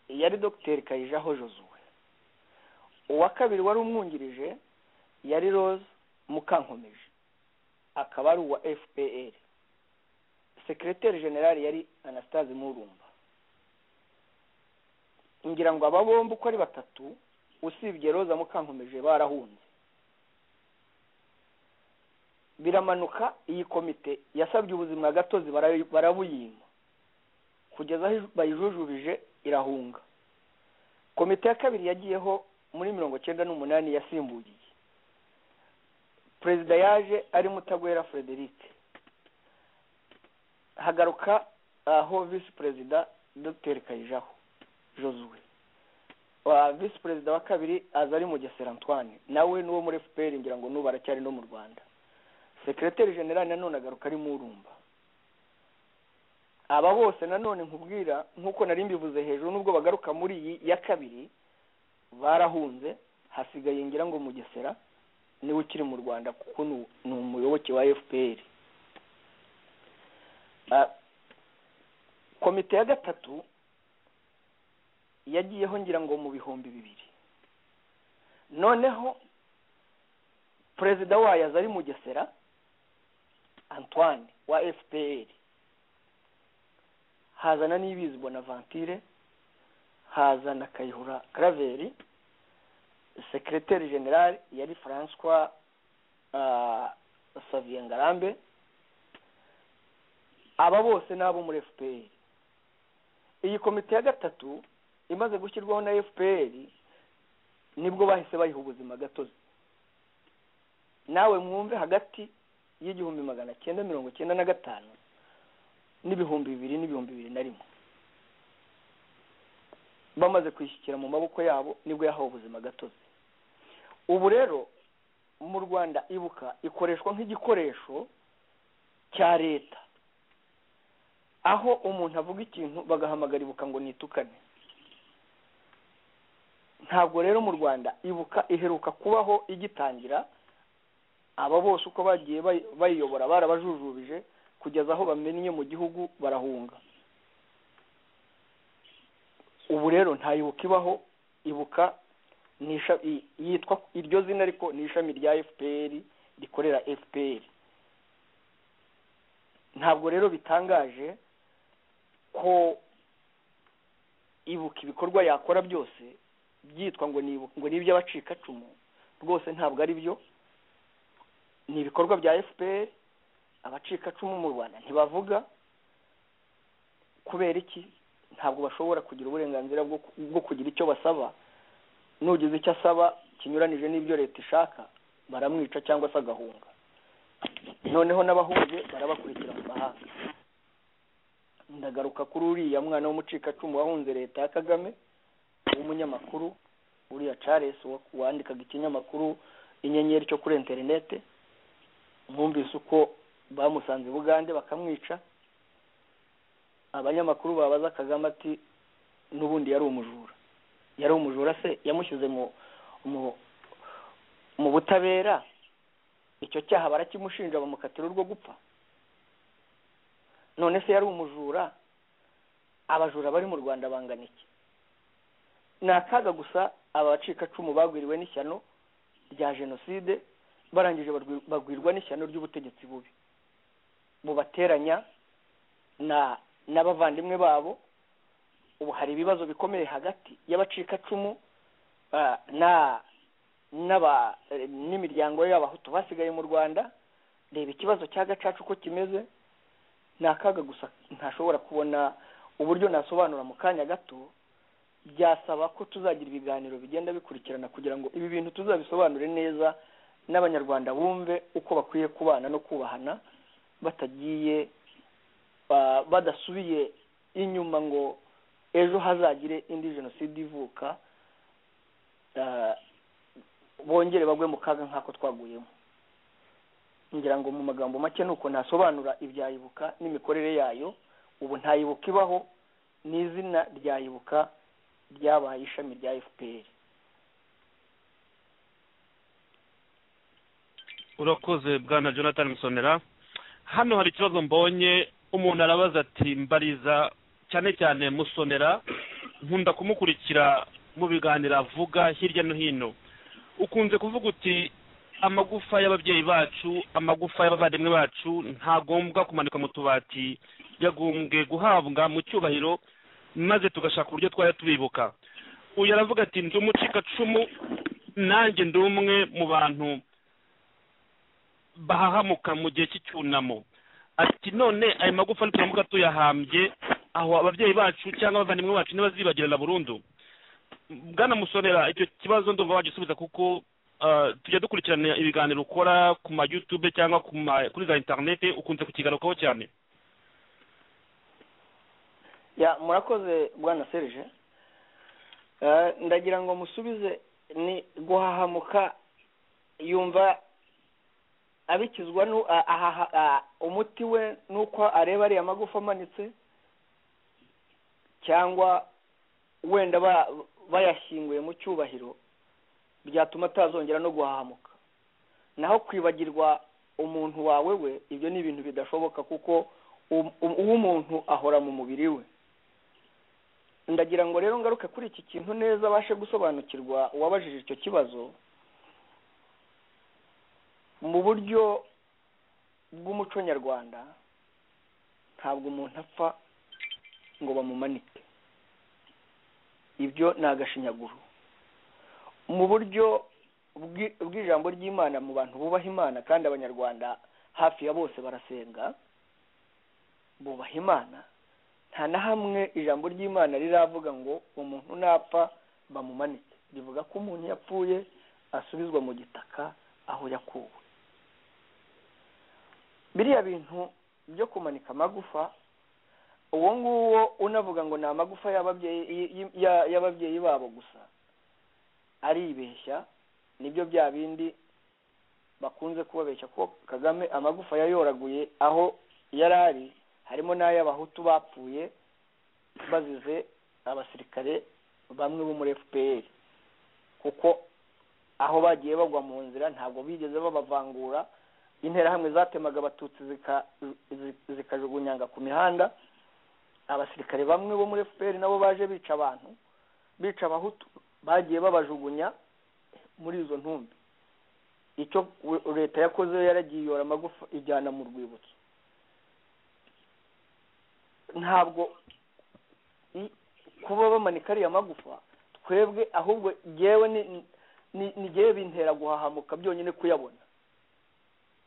yari dogiteri kayijaho josue uwa kabiri wari umwungirije yari rose mukankomeje akaba ari uwa fpr sekereteri generali yari anastase murumba ngira ngo aba bombi uko ari batatu usibye roza mukankomeje barahunze biramanuka iyi komite yasabye ubuzima gatozi bara- barabuyima kugeza aho iju- bayijujubije irahunga komite ya kabiri yagiyeho muri mirongo cyenda n'umunani yasimbugiye perezida yaje ari mutagwera frederic hagaruka aho visi perezida dr kayijaho josue wa visi perezida wa kabiri aza ari mugesera antoine nawe n'uwo muri fpr ngira ngo n'ubu aracyari no mu rwanda sekereteri generali nanone agaruka ari murumba aba bose nanone nkubwira nk'uko nari mbivuze hejuru nubwo bagaruka muri iyi ya kabiri barahunze hasigaye ngira ngo mugesera niwe ukiri mu rwanda kuko ni ni umuyoboke wa fpr Ah, komite ya gatatu yagiyeho ngira ngo mu bihumbi bibiri noneho perezida wayo aza ari mugesera antoine wa fpr hazana n'ibizi bonavantire haza na kayihura karaveri sekereteri generali yari francois ah, savien ngarambe aba bose ni abo muri fpr iyi komite ya gatatu imaze gushyirwaho na fpr nibwo bahise bayiha ubuzima gatozi nawe mwumve hagati y'igihumbi magana cyenda mirongo cyenda na gatanu n'ibihumbi bibiri n'ibihumbi bibiri na rimwe bamaze kwishyikira mu maboko yabo nibwo yahawe ubuzima gatozi ubu rero mu rwanda ibuka ikoreshwa nk'igikoresho cya leta aho umuntu avuga ikintu bagahamagara ibuka ngo nitukane ntabwo rero mu rwanda ibuka iheruka kubaho igitangira aba bose uko bagiye bayi- bayiyobora barabajujubije kugeza aho bamennye mu gihugu barahunga ubu rero ntayibuka ibaho ibuka ni isha- i- yitwa iryo zina ariko ni ishami rya fpr rikorera fpr ntabwo rero bitangaje ko ibuka ibikorwa yakora byose byitwa ngo ni ibuka- ngo ni iby'abacikacumu rwose ntabwo ari byo ni ibikorwa bya fpr abacikacumu mu rwanda ntibavuga kubera iki ntabwo bashobora kugira uburenganzira bwo ku- bwo kugira icyo basaba nugize icyo asaba kinyuranije n'ibyo leta ishaka baramwica cyangwa se agahunga noneho n'abahunze barabakurikira mu mahanga ndagaruka kuri uriya mwana w'umucikacumu wahunze leta ya kagame w'umunyamakuru uriya charles wa- wandikaga ikinyamakuru inyenyeri cyo kuri interinete mwumvise uko bamusanze i bugande bakamwica abanyamakuru babaza kagame ati n'ubundi yari umujura yari umujura se yamushyize mu mu mu butabera icyo cyaha barakimushinja bamukatira urwo gupfa none se yari umujura abajura bari mu rwanda bangana iki ni akaga gusa aba bacikacumu bagwiriwe n'ishyano rya jenoside barangije barwi- bagwirwa n'ishyano ry'ubutegetsi bubi bubateranya na n'abavandimwe babo ubu hari ibibazo bikomeye hagati y'abacikacumu ah, na n'aba eh, n'imiryango y'abahutu basigaye mu rwanda reba ikibazo cya gacaca uko kimeze ni akaga gusa ntashobora kubona uburyo nasobanura mu kanya gato byasaba ko tuzagira ibiganiro bigenda bikurikirana kugira ngo ibi bintu tuzabisobanure neza n'abanyarwanda bumve uko bakwiye kubana no kubahana batagiye ba- badasubiye inyuma ngo ejo hazagire indi jenoside ivuka ah, bongere bagwe mu kaga nk'ako twaguyemo ngira ngo mu magambo make ni uko nasobanura ibyayibuka n'imikorere yayo ubu ntayibuka ibaho n'izina ryayibuka ryabaye ishami rya fpr urakoze bwana jonathan musonera hano hari ikibazo mbonye umuntu arabaza ati mbariza cyane cyane musonera nkunda kumukurikira mu biganiro avuga hirya no hino ukunze kuvuga uti amagufa y'ababyeyi bacu amagufa y'abavandimwe bacu ntagombwa kumanikwa mu tubati yagombwe guhabwa mu cyubahiro maze tugashaka uburyo twajya tubibuka uyu aravuga ati ndi umucikacumu nanjye ndi umwe mu bantu bahahamuka mu gihe cy'icyunamo ati none ayo magufa nituramuka tuyahambye aho ababyeyi bacu cyangwa abavandimwe bacu ntibazibagirana burundu bwana musonera icyo kibazo ndumva wagisubiza kuko ah, tujya dukurikirana ibiganiro ukora ku ma youtube cyangwa ku ma kuri za interinete ukunze kukigarukaho cyane ya murakoze bwana serge Eh, ndagira ngo musubize ni guhahamuka yumva abikizwa nu a- ahaha- a- umuti we nuko areba ariya magufa amanitse cyangwa wenda ba- bayashyinguye mu cyubahiro byatuma atazongera no guhahamuka naho kwibagirwa umuntu wawe we ibyo ni ibintu bidashoboka kuko um- um- uw'umuntu ahora mu mubiri we ndagira ngo rero ngaruke kuri iki kintu neza abashe gusobanukirwa uwabajije icyo kibazo mu buryo bw'umuco nyarwanda ntabwo umuntu apfa ngo bamumanike ibyo ni agashinyaguro mu buryo bw'i- bw'ijambo ry'imana mu bantu bubaha imana kandi abanyarwanda hafi ya bose barasenga bubaha imana nta na hamwe ijambo ry'imana riravuga ngo umuntu napfa bamumanike rivuga ko umuntu yapfuye asubizwa mu gitaka aho yakuwe biriya bintu byo kumanika amagufa uwo nguwo unavuga ngo ni amagufa y'ababyeyi y- y- ya- y'ababyeyi babo gusa aribeshya nibyo bya bindi bakunze kubabeshya ko kagame amagufa yayoraguye aho yari ari harimo n'ay'abahutu bapfuye bazize abasirikare bamwe bo muri fpr kuko aho bagiye bagwa mu nzira ntabwo bigeze babavangura interahamwe zatemaga abatutsi zika- zi- zikajugunyanga ku mihanda abasirikare bamwe bo muri fpr nabo baje bica abantu bica abahutu bagiye babajugunya muri izo ntumbi icyo we- leta yakoze yaragiye yora amagufa ijyana mu rwibutso ntabwo i- kuba bamanika ariya magufa twebwe ahubwo ngewe ni- ni- ni ngewe bintera guhahamuka byonyine kuyabona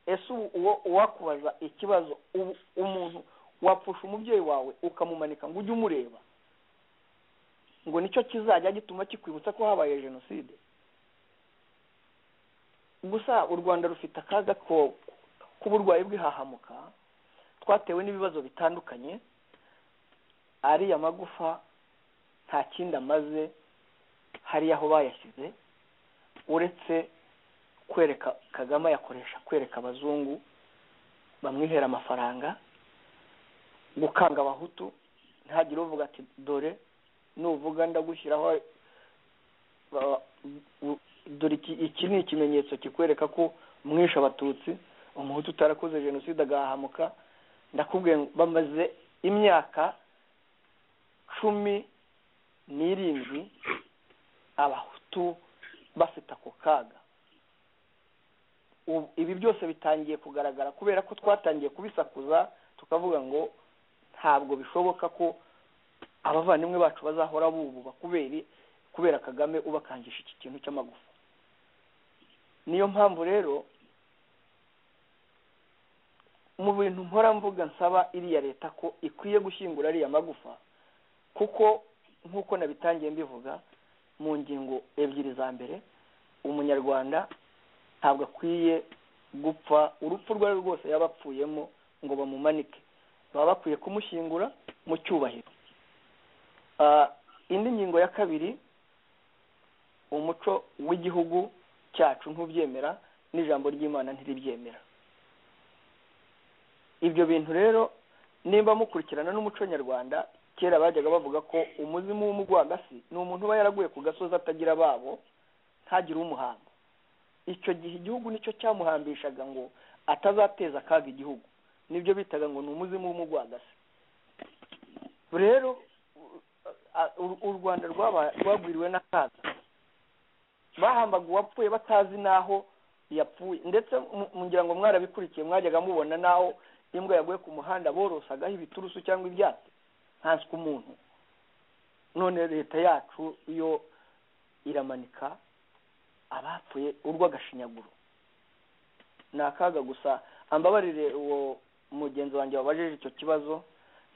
ese ubu uwo uwakubaza ikibazo ubu umuntu wapfusha umubyeyi wawe ukamumanika ngo ujye umureba ngo nicyo kizajya gituma kikwibutsa ko habaye jenoside gusa u rwanda rufite akaga ko k'uburwayi bw'ihahamuka twatewe n'ibibazo bitandukanye ariya magufa nta kindi amaze hariya aho bayashyize uretse kwereka kagame ayakoresha kwereka abazungu bamwihera amafaranga gukanga abahutu ntihagire uvuga ati dore nuvuga ndagushyiraho ba- u- dore iki iki ni ikimenyetso kikwereka ko mwishe abatutsi umuhutu utarakoze jenoside agahahamuka ndakubwiye ngo bamaze imyaka cumi n'irindwi abahutu bafite ako kaga Ubu- ibi byose bitangiye kugaragara kubera ko twatangiye kubisakuza tukavuga ngo ntabwo bishoboka ko abavandimwe bacu bazahora bububa kubera kubera kagame ubakangisha iki kintu cy'amagufa niyo mpamvu rero mu bintu mpora mvuga nsaba iriya leta ko ikwiye gushyingura ariya magufa kuko nk'uko nabitangiye mbivuga mu ngingo ebyiri za mbere umunyarwanda ntabwo akwiye gupfa urupfu urwo ari rwo rwose yaba apfuyemo ngo bamumanike baba bakwiye kumushyingura mu cyubahiro Ah, indi ngingo ya kabiri umuco w'igihugu cyacu ntubyemera n'ijambo ry'imana ntiribyemera ibyo bintu rero nimba mukurikirana n'umuco nyarwanda kera bajyaga bavuga ko umuzimu w'umugwagasi ni umuntu uba yaraguye ku gasozi atagira ababo ntagire umuhanga icyo gihe igihugu nicyo cyamuhambishaga ngo atazateza akaga igihugu nibyo bitaga ngo ni umuzimu w'umugwagasi rero a- u- u rwanda rwaba- rwagwiriwe n'akaga bahambaga uwapfuye batazi n'aho yapfuye ndetse mu- ngira ngo mwarabikurikiye mwajyaga mubona n'aho imbwa yaguye ku muhanda borosagaho ibiturusu cyangwa ibyatsi nkanswe umuntu none leta yacu yo iramanika abapfuye urw'agashinyaguro ni akaga gusa ambabarire uwo mugenzi wanjye wabajije icyo kibazo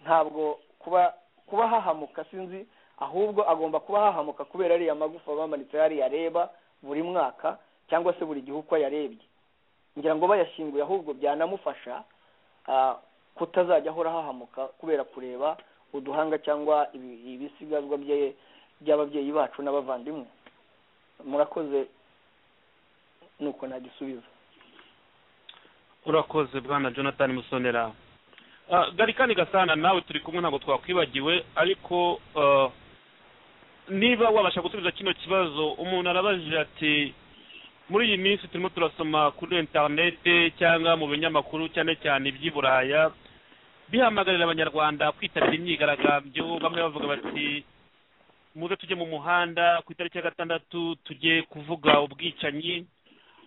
ntabwo kuba kuba hahamuka sinzi ahubwo agomba kuba hahamuka kubera ariya magufa bamanitse hariya areba buri mwaka cyangwa se buri gihe uko yarebye ngira ngo bayashyinguye ahubwo byanamufasha ah, kutazajya ahora hahamuka kubera kureba uduhanga cyangwa ibi- ibisigazwa bye by'ababyeyi bacu n'abavandimwe murakoze nuko nagisubiza urakoze bwana jonathan musonera Ah, garikani gasana nawe turi kumwe ntabwo twakwibagiwe ariko ah, niba wabasha gusubiza kino kibazo umuntu arabajije ati muri iyi minsi turimo turasoma kuri interinete cyangwa mu binyamakuru cyane cyane iby'i buraya bihamagarira abanyarwanda kwitabira imyigaragambyo bamwe bavuga bati muze tujye mu muhanda ku itariki ya gatandatu tujye kuvuga ubwicanyi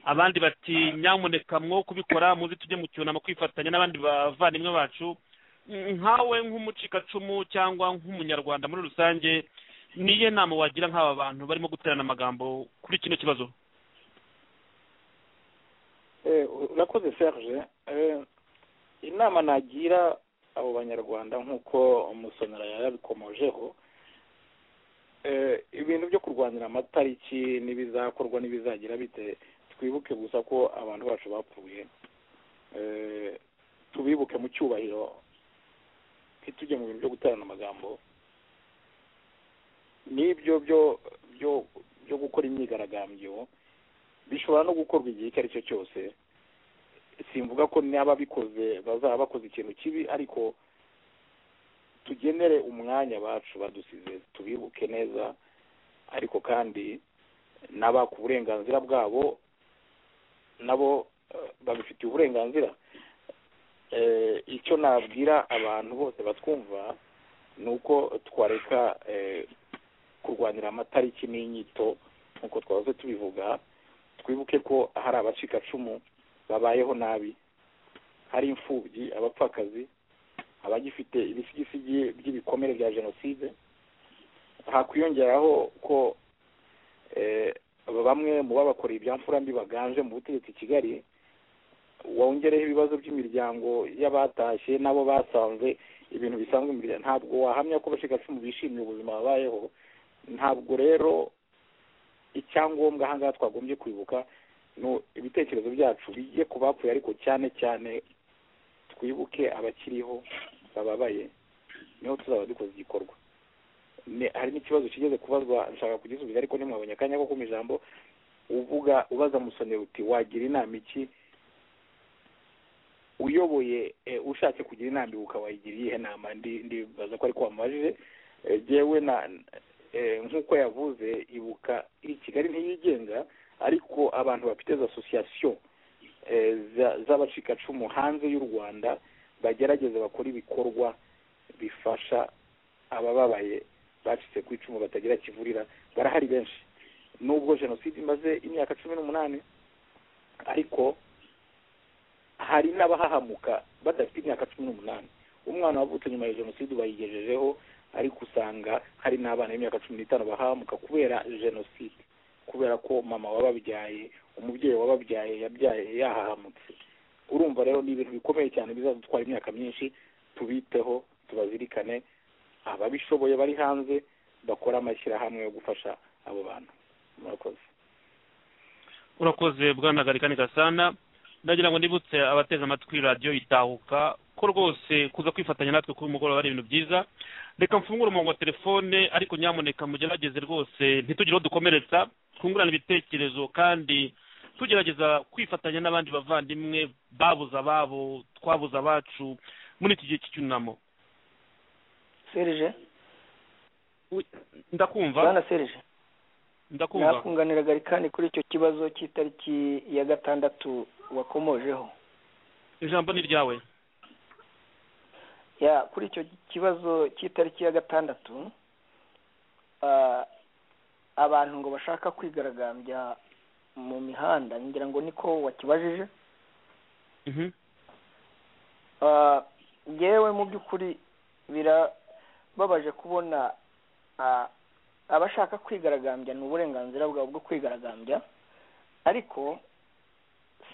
abandi bati nyamuneka mwo kubikora muze tujye mu cyunamo kwifatanya n'abandi bavandimwe bacu Mm, nkawe nk'umucikacumu cyangwa nk'umunyarwanda muri rusange niye nama wagira nk'aba bantu barimo guterana amagambo kuri kino kibazo Eh, urakoze serge Eh, inama nagira abo banyarwanda nk'uko umusonera yarabikomojeho Eh, ibintu byo kurwanira amatariki n'ibizakorwa n'ibizagira bite twibuke gusa ko abantu bacu bapfuye Eh, tubibuke mu cyubahiro ntitujye mu bintu byo guterana amagambo n'ibyo byo byo byo gukora imyigaragambyo bishobora no gukorwa igihe icyo ari cyo cyose simvuga ko n'ababikoze bazaba bakoze ikintu kibi ariko tugenere umwanya abacu badusize tubibuke neza ariko kandi n'abaka uburenganzira bwabo nabo eh, babifitiye uburenganzira Eh, icyo nabwira abantu bose batwumva ni uko twareka eh, kurwanira amatariki n'inyito nk'uko twahoze tubivuga twibuke ko hari abacikacumu babayeho nabi hari imfubyi abapfakazi abagifite ibisigisigi by'ibikomere bya jenoside hakwiyongeraho ko eh, bamwe mu babakoreye ibyamfura mbi baganje mu butegetsi i kigali wongereho ibibazo by'imiryango y'abatashye n'abo basanze ibintu bisanzwe mu miryango ntabwo wahamya ko abashyigacumu bishimiye ubuzima babayeho ntabwo rero icyangombwa ahangaha twagombye kwibuka no ibitekerezo byacu bijye ku bapfuye ariko cyane cyane twibuke abakiriho bababaye niho tuzaba dukoze igikorwa Ne- hari n'ikibazo kigeze kubazwa nshaka kugisubiza ariko ntimwabonye akanya ko kuma ijambo uvuga ubaza musonera uti wagira inama iki uyoboye eh, ushatse kugira inama ibuka wayigira iyihe nama ndi ndibaza ko ariko wamubajije Eh, jewe na eh, nk'uko yavuze ibuka iri kigali ntiyigenga ariko abantu bafite za association eh, za- z'abacikacumu hanze y'u rwanda bagerageze bakora ibikorwa bifasha abababaye bacitse ku icumu batagira kivurira barahari benshi nubwo jenoside imaze imyaka cumi n'umunani ariko hari n'abahahamuka badafite imyaka cumi n'umunani umwana wavutse nyuma ya jenoside bayigejejeho ariko usanga hari n'abana b'imyaka cumi n'itanu bahahamuka kubera jenoside kubera ko mama wababyaye umubyeyi wababyaye yabyaye yahahamutse urumva rero ni ibintu bikomeye cyane bizadutwara imyaka myinshi tubiteho tubazirikane ababishoboye bari hanze bakora amashyirahamwe yo gufasha abo bantu murakoze urakoze bwanagarika gasana ndagira ngo nibutse abateze amatwi radiyo itahuka ko rwose kuza kwifatanya natwe kuba umugoroba ari ibintu byiza reka mfungure umurongo wa telefone ariko nyamuneka mugerageze rwose ntitugire aho dukomeretsa twungurane ibitekerezo kandi tugerageza kwifatanya n'abandi bavandimwe babuze ababo twabuze abacu muri iki gihe cy'icyunamo serije ndakumva bwana serije ndakumva nakunganira garikani kuri icyo kibazo cy'itariki ya gatandatu wakomojeho ijambo ni ryawe ya kuri icyo kibazo cy'itariki ya gatandatu ah, abantu ngo bashaka kwigaragambya mu mihanda ngira ngo niko wakibajije Mhm. Ah, yewe mu by'ukuri birababaje kubona ah, abashaka kwigaragambya ni uburenganzira bwabo bwo kwigaragambya ariko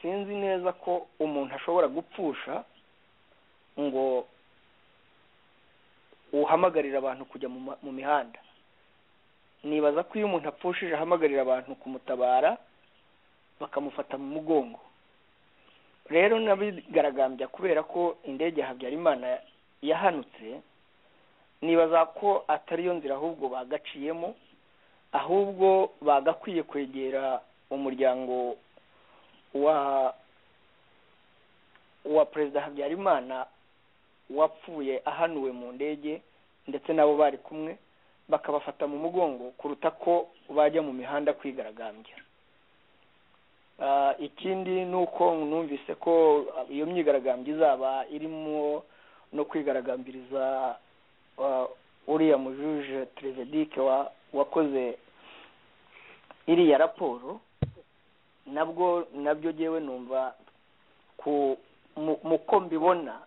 sinzi neza ko umuntu ashobora gupfusha ngo uhamagarire abantu kujya mu ma- mu mihanda nibaza ko iyo umuntu apfushije ahamagarira abantu kumutabara bakamufata mu mugongo rero nabigaragambya kubera ko indege ya habyarimana yahanutse nibaza ko atariyo nzira ahubwo bagaciyemo ahubwo bagakwiye kwegera umuryango wa wa perezida habyarimana wapfuye ahanuwe mu ndege ndetse nabo bari kumwe bakabafata mu mugongo kuruta ko bajya mu mihanda kwigaragambya Ah, ikindi ni uko numvise ko ah, iyo myigaragambyo izaba irimo no kwigaragambiriza ah, uriya mujuje terevedike wa- wakoze iriya raporo nabwo nabyo jyewe numva ku mu- mu ko mbibona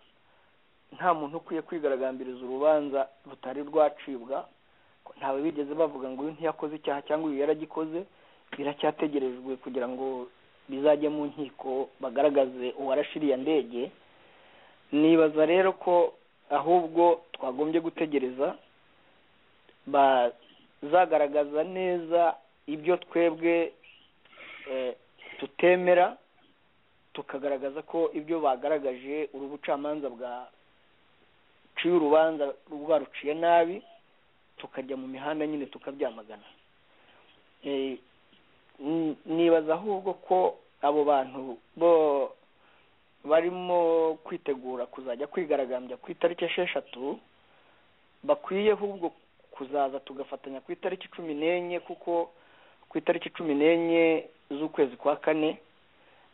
nta muntu ukwiye kwigaragambiriza urubanza rutari rwacibwa ko ntawe bigeze bavuga ngo uyu ntiyakoze icyaha cyangwa uyu yaragikoze biracyategerejwe kugira ngo bizajye mu nkiko bagaragaze uwarashe iriya ndege nibaza rero ko ahubwo twagombye gutegereza bazagaragaza neza ibyo twebwe eh, tutemera tukagaragaza ko ibyo bagaragaje uru bucamanza bwaciye urubanza rwaruciye nabi tukajya mu mihanda nyine tukabyamagana Eh, n- nibaza ahubwo ko abo bantu bo barimo kwitegura kuzajya kwigaragambya ku itariki esheshatu bakwiye ahubwo kuzaza tugafatanya ku itariki cumi n'enye kuko ku itariki cumi n'enye z'ukwezi kwa kane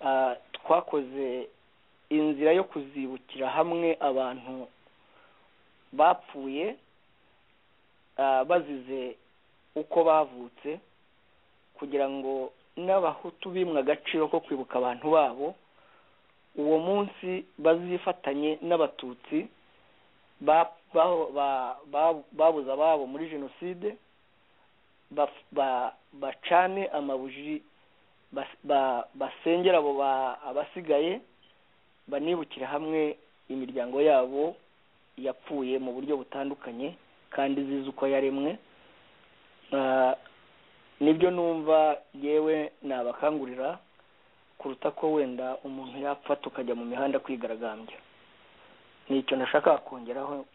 ah, twakoze inzira yo kuzibukira hamwe abantu bapfuye ah, bazize uko bavutse kugira ngo n'abahutu bimwe agaciro ko kwibuka abantu babo uwo munsi bazifatanye n'abatutsi ba- ba- ba- ba- babuze ababo muri jenoside baf- ba- bacane amabuji bas- ba- basengere abo ba- abasigaye banibukire hamwe imiryango yabo yapfuye mu buryo butandukanye kandi zizi uko yaremwe Ah, nibyo numva yewe nabakangurira kuruta ko wenda umuntu yapfa tukajya mu mihanda kwigaragambya nicyo ndashaka kongeraho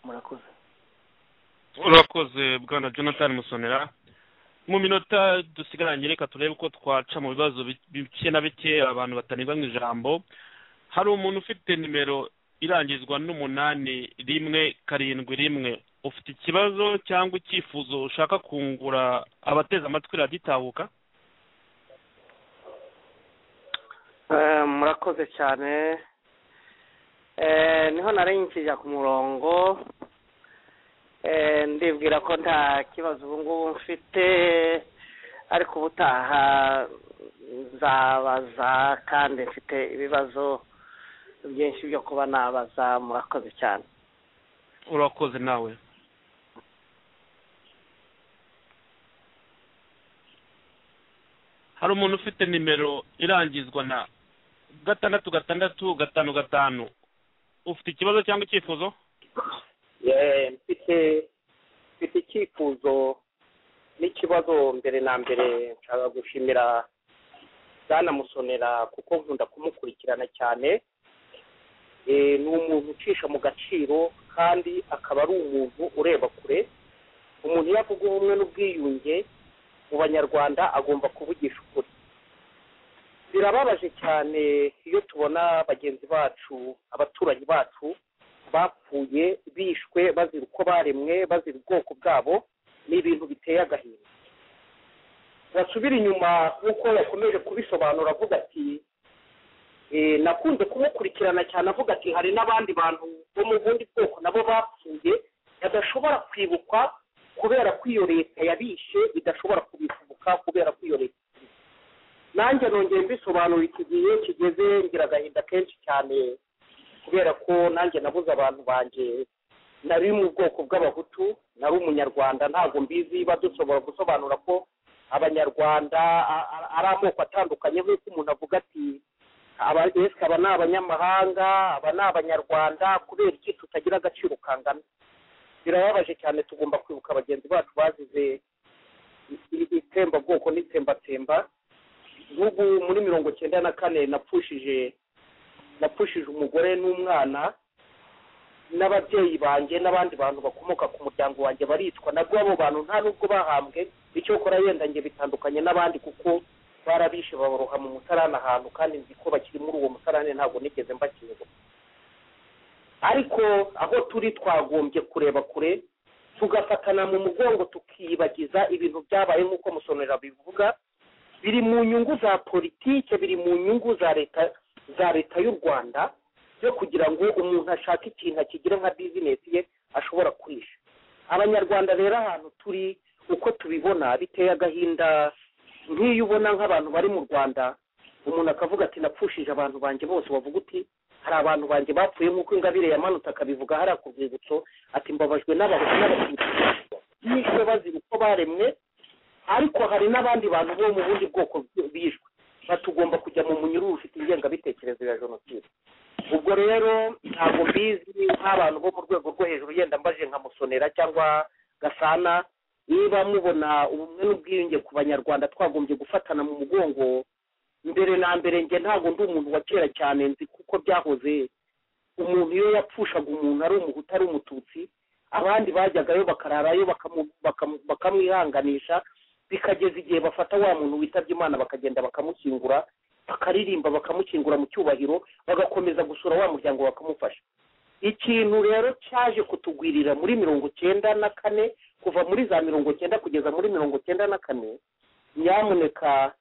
murakoze urakoze bwana jonathan musonera mu minota dusigaranye reka turebe ko twaca mu bibazo bi- bike na bike abantu batanirwa mu ijambo hari umuntu ufite nimero irangizwa n'umunani rimwe karindwi rimwe ufite ikibazo cyangwa icyifuzo ushaka kungura abateze amatwi raditabuka Eh, murakoze cyane Eh, niho nari nkijya ku murongo Eh, ndibwira ko nta kibazo ubu ngubu mfite ariko ubutaha nzabaza kandi mfite ibibazo byinshi byo kuba nabaza murakoze cyane urakoze nawe hari umuntu ufite nimero irangizwa na gatandatu gatandatu gatanu gatanu ufite ikibazo cyangwa icyifuzo Eh, mfite mfite icyifuzo n'ikibazo mbere na mbere nshaka gushimira bwana musonera kuko nkunda kumukurikirana cyane Eh, ni umuntu ucisha mu gaciro kandi akaba ari umuntu ureba kure umuntu iyo avuga ubumwe n'ubwiyunge mu banyarwanda agomba kuvugisha ukuri birababaje cyane iyo tubona bagenzi bacu abaturanyi bacu bapfuye bishwe bazira uko baremwe bazira ubwoko bwabo ni ibintu biteye agahinda basubira inyuma nk'uko yakomeje kubisobanura avuga ati "Eh, nakunze kumukurikirana cyane avuga ati hari n'abandi bantu bo mu bundi bwoko nabo bapfuye badashobora kwibukwa kubera ko iyo leta yabishe idashobora kubibuka kubera ko iyo leta yabishe." nanjye nongeye mbisobanura iki gihe kigeze ngira agahinda kenshi cyane kubera ko nanjye nabuze abantu banjye nari mu bwoko bw'abahutu nari umunyarwanda ntabwo mbizi badushobora gusobanura ko abanyarwanda a- a- ari amoko atandukanye nk'uko umuntu avuga ati aba- ese aba ni abanyamahanga aba ni abanyarwanda kubera iki tutagira agaciro kangana birababaje cyane tugomba kwibuka bagenzi bacu bazize i- i- itsembabwoko n'itsembatsemba nk'ubu muri mirongo cyenda na kane napfushije napfushije umugore n'umwana n'ababyeyi banjye n'abandi bantu bakomoka ku muryango wanjye baricwa nabwo abo bantu nta nubwo bahambwe icyo kora yenda njye bitandukanye n'abandi kuko barabishe babaroha mu musarane ahantu kandi nzi ko bakiri muri uwo musarane ntabwo nigeze mbakingura ariko aho turi twagombye kureba kure tugafatana mu mugongo tukiyibagiza ibintu byabaye nk'uko musonera bivuga biri mu nyungu za politike biri mu nyungu za leta za leta y'u rwanda byo kugira ngo umuntu ashake ikintu akigira nka bizinesi ye ashobora kurisha abanyarwanda rero ahantu turi uko tubibona biteye agahinda nk'iyo ubona nk'abantu bari mu rwanda umuntu akavuga ati napfushije abantu banjye bose wavuga uti hari abantu banjye bapfuye nk'uko ingabire yamanutse akabivuga hariya ku rwibutso ati mbabajwe n'abahutu n'abatutsi bishwe bazira uko baremwe ariko hari n'abandi bantu bo mu bundi bwoko bishwe batugomba kujya mu munyururu ufite ingengabitekerezo ya jenoside ubwo rero ntabwo mbizi nk'abantu bo mu rwego rwo hejuru yenda mbaje nka musonera cyangwa gasana niba mubona ubumwe n'ubwiyunge ku banyarwanda twagombye gufatana mu mugongo mbere na mbere njye ntabwo ndi umuntu wa kera cyane nzi kuko byahoze umuntu iyo yapfushaga umuntu ari umuhutu ari umututsi abandi bajyagayo bakararayo bakamu- bakamu- bakamwihanganisha bikageza igihe bafata wa muntu witabye imana bakagenda bakamukingura bakaririmba bakamukingura mu cyubahiro bagakomeza gusura wa muryango bakamufasha ikintu rero cyaje kutugwirira muri mirongo cyenda na kane kuva muri za mirongo cyenda kugeza muri mirongo cyenda na kane nyamuneka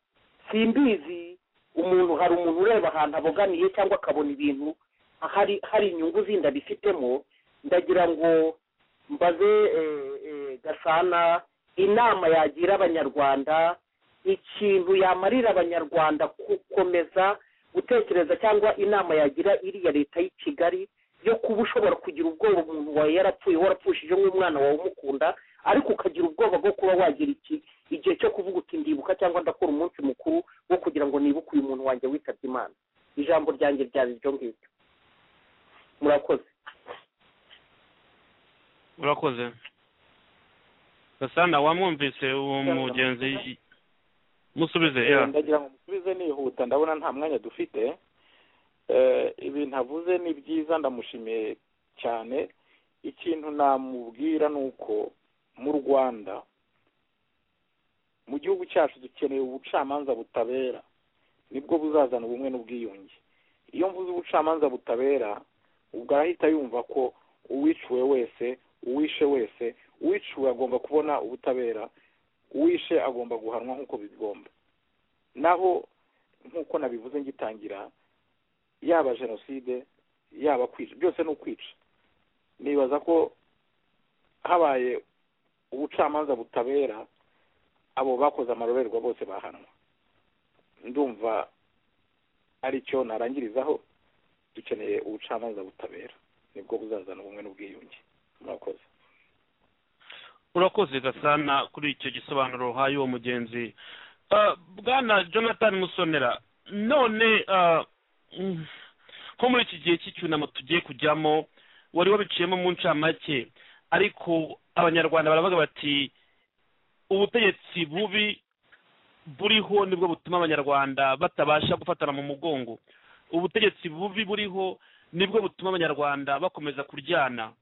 simbizi umuntu hari umuntu ureba ahantu abogamiye cyangwa akabona ibintu hari hari inyungu zindi abifitemo ndagira ngo mbaze eh, eh, gasana inama yagira abanyarwanda ikintu yamarira abanyarwanda gukomeza gutekereza cyangwa inama yagira iriya leta y'i kigali yo kuba ushobora kugira ubwoba umuntu wawe yarapfuye warapfushije nk'umwana wawe umukunda ariko ukagira ubwoba bwo kuba wagira iki igihe cyo kuvuga uti ndibuka cyangwa ndakora umunsi mukuru wo kugira ngo nibuke uyu muntu wanjye witabye imana ijambo ryanjye ryaba ibyo ngibyo murakoze urakoze gasana wamwumvise uwo mugenzi musubize ya Eh, ndagira ngo musubize nihuta ndabona nta mwanya dufite Eh, ibintu avuze ni byiza ndamushimiye cyane ikintu namubwira ni uko mu rwanda mu gihugu cyacu dukeneye ubucamanza butabera nibwo buzazana ubumwe n'ubwiyunge iyo mvuze ubucamanza butabera ubwo arahita yumva ko uwiciwe wese uwishe wese uwiciwe agomba kubona ubutabera uwishe agomba guhanwa nk'uko bigomba naho nk'uko nabivuze ngitangira yaba jenoside yaba kwica byose ni ukwica nibaza ko habaye ubucamanza butabera abo bakoze amarorerwa bose bahanwa ndumva aricyo narangirizaho dukeneye ubucamanza butabera nibwo buzazana ubumwe n'ubwiyunge murakoze urakoze gasana kuri icyo gisobanuro uhaye uwo mugenzi Ah, bwana jonathan musonera none ah, mm, nko muri iki gihe cy'icyunamo tugiye kujyamo wari wabiciyemo mu ncamake ariko abanyarwanda baravuga bati ubutegetsi bubi buriho nibwo butuma abanyarwanda batabasha gufatana mu mugongo ubutegetsi bubi buriho nibwo butuma abanyarwanda bakomeza kuryana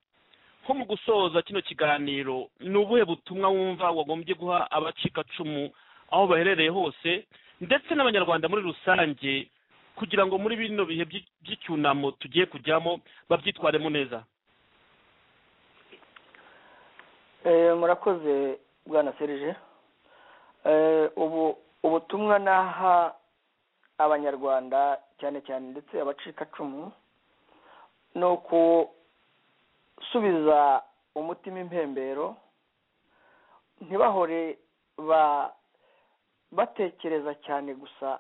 nko mu gusoza kino kiganiro ni ubuhe butumwa wumva wagombye guha abacikacumu aho baherereye hose ndetse n'abanyarwanda muri rusange kugira ngo muri bino bihe by'i- by'icyunamo tugiye kujyamo babyitwaremo neza Eh, murakoze bwana serije Eh, ubu ubutumwa naha abanyarwanda cyane cyane ndetse abacikacumu ni ukusubiza umutima impembero ntibahore ba batekereza cyane gusa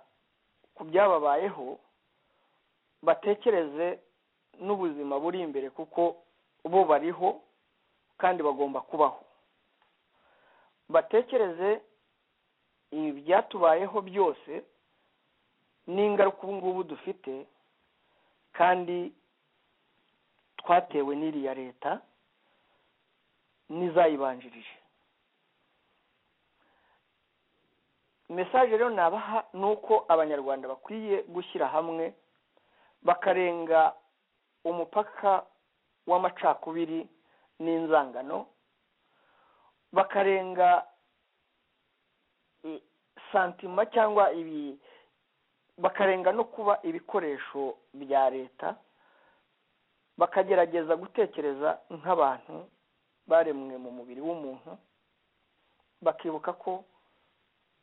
ku byababayeho batekereze n'ubuzima buri imbere kuko bo bariho kandi bagomba kubaho batekereze ibyatubayeho byose n'ingaruka ubu ngubu dufite kandi twatewe n'iriya leta n'izayibanjirije mesaje rero nabaha ni uko abanyarwanda bakwiye gushyira hamwe bakarenga umupaka w'amacakubiri n'inzangano bakarenga i- santima cyangwa ibi bakarenga no kuba ibikoresho bya leta bakagerageza gutekereza nk'abantu baremwe mu mubiri w'umuntu bakibuka ko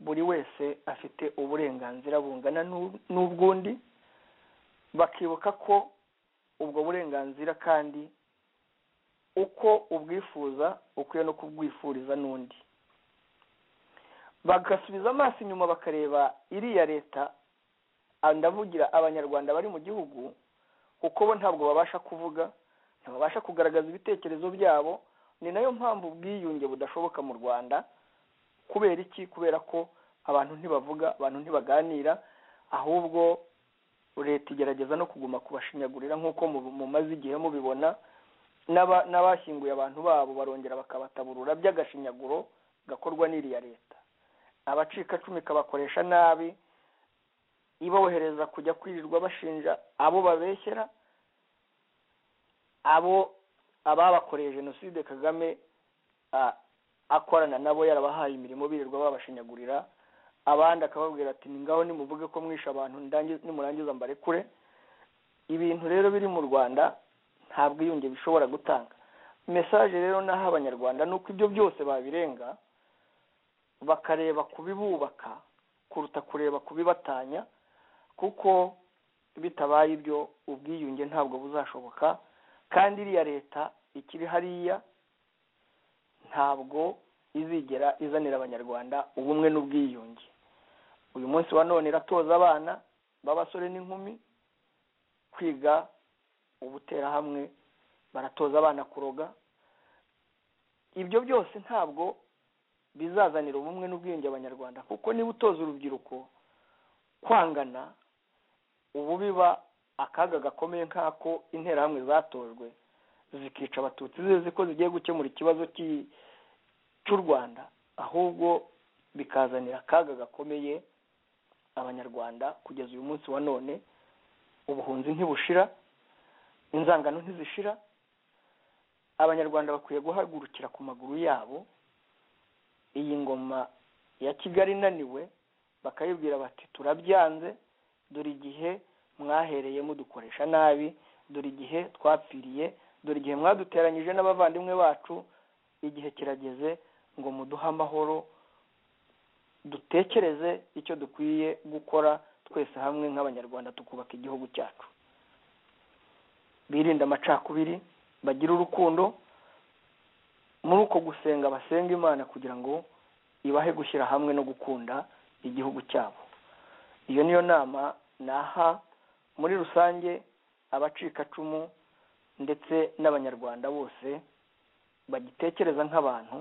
buri wese afite uburenganzira bungana n'u- n'ubw'undi bakibuka ko ubwo burenganzira kandi uko ubwifuza ukwiye no kubwifuriza n'undi bagasubiza amaso inyuma bakareba iriya leta ah, ndavugira abanyarwanda bari mu gihugu kuko bo ntabwo babasha kuvuga ntibabasha kugaragaza ibitekerezo byabo ni nayo mpamvu ubwiyunge budashoboka mu rwanda kubera iki kubera ko abantu ntibavuga abantu ntibaganira ahubwo leta igerageza no kuguma kubashinyagurira nk'uko mu- mumaze igihe mubibona n'aba- n'abashyinguye abantu babo barongera bakabataburura by'agashinyaguro gakorwa n'iriya leta abacikacumu ikabakoresha nabi ibohereza kujya kwirirwa bashinja abo babeshyera abo ababakoreye jenoside kagame a- akorana nabo yarabahaye imirimo birirwa babashinyagurira abandi akababwira ati ni ngaho nimuvuge ko mwishe abantu ndangi- nimurangiza mbarekure ibintu rero biri mu rwanda nta bwiyunge bishobora gutanga mesaje rero naho abanyarwanda ni uko ibyo byose babirenga bakareba kubibubaka kuruta kureba kubibatanya kuko bitabaye ibyo ubwiyunge ntabwo buzashoboka kandi iriya leta ikiri hariya ntabwo izigera izanira abanyarwanda ubumwe n'ubwiyunge uyu munsi wa none iratoza abana b'abasore n'inkumi kwiga ubuterahamwe baratoza abana kuroga ibyo byose ntabwo bizazanira ubumwe n'ubwiyunge abanyarwanda kuko niba utoza urubyiruko kwangana ubu biba akaga gakomeye nk'ako interahamwe zatojwe zikica abatutsi zizi ko zigiye gukemura ikibazo cy'i- cy'u rwanda ahubwo bikazanira akaga gakomeye abanyarwanda kugeza uyu munsi wa none ubuhunzi ntibushira inzangano ntizishira abanyarwanda bakwiye guhagurukira ku maguru yabo iyi ngoma ya kigali inaniwe bakayibwira bati turabyanze dore igihe mwahereye mudukoresha nabi dore igihe twapfiriye dore igihe mwaduteranyije n'abavandimwe bacu igihe kirageze ngo muduhe amahoro dutekereze icyo dukwiye gukora twese hamwe nk'abanyarwanda tukubaka igihugu cyacu birinde amacakubiri bagire urukundo muri uko gusenga basenga imana kugira ngo ibahe gushyira hamwe no gukunda igihugu cyabo iyo niyo nama naha muri rusange abacikacumu ndetse n'abanyarwanda bose bagitekereza nk'abantu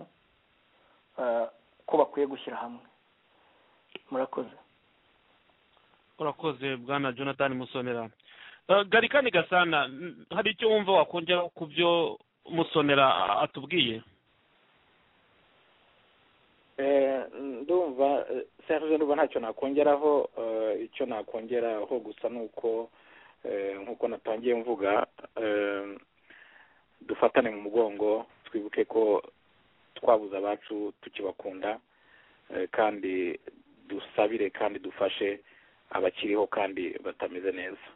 eh, ko bakwiye gushyira hamwe murakoze urakoze bwana jonathan musonera Eh, gari kandi gasana n- hari icyo wumva wakongeraho ku byo musonera a- atubwiye Eh, ndumva eh, serge ndumva ntacyo nakongeraho eh, icyo nakongeraho gusa ni uko eh, nk'uko natangiye mvuga eh, dufatane mu mugongo twibuke ko twabuze abacu tukibakunda eh, kandi dusabire kandi dufashe abakiriho kandi batameze neza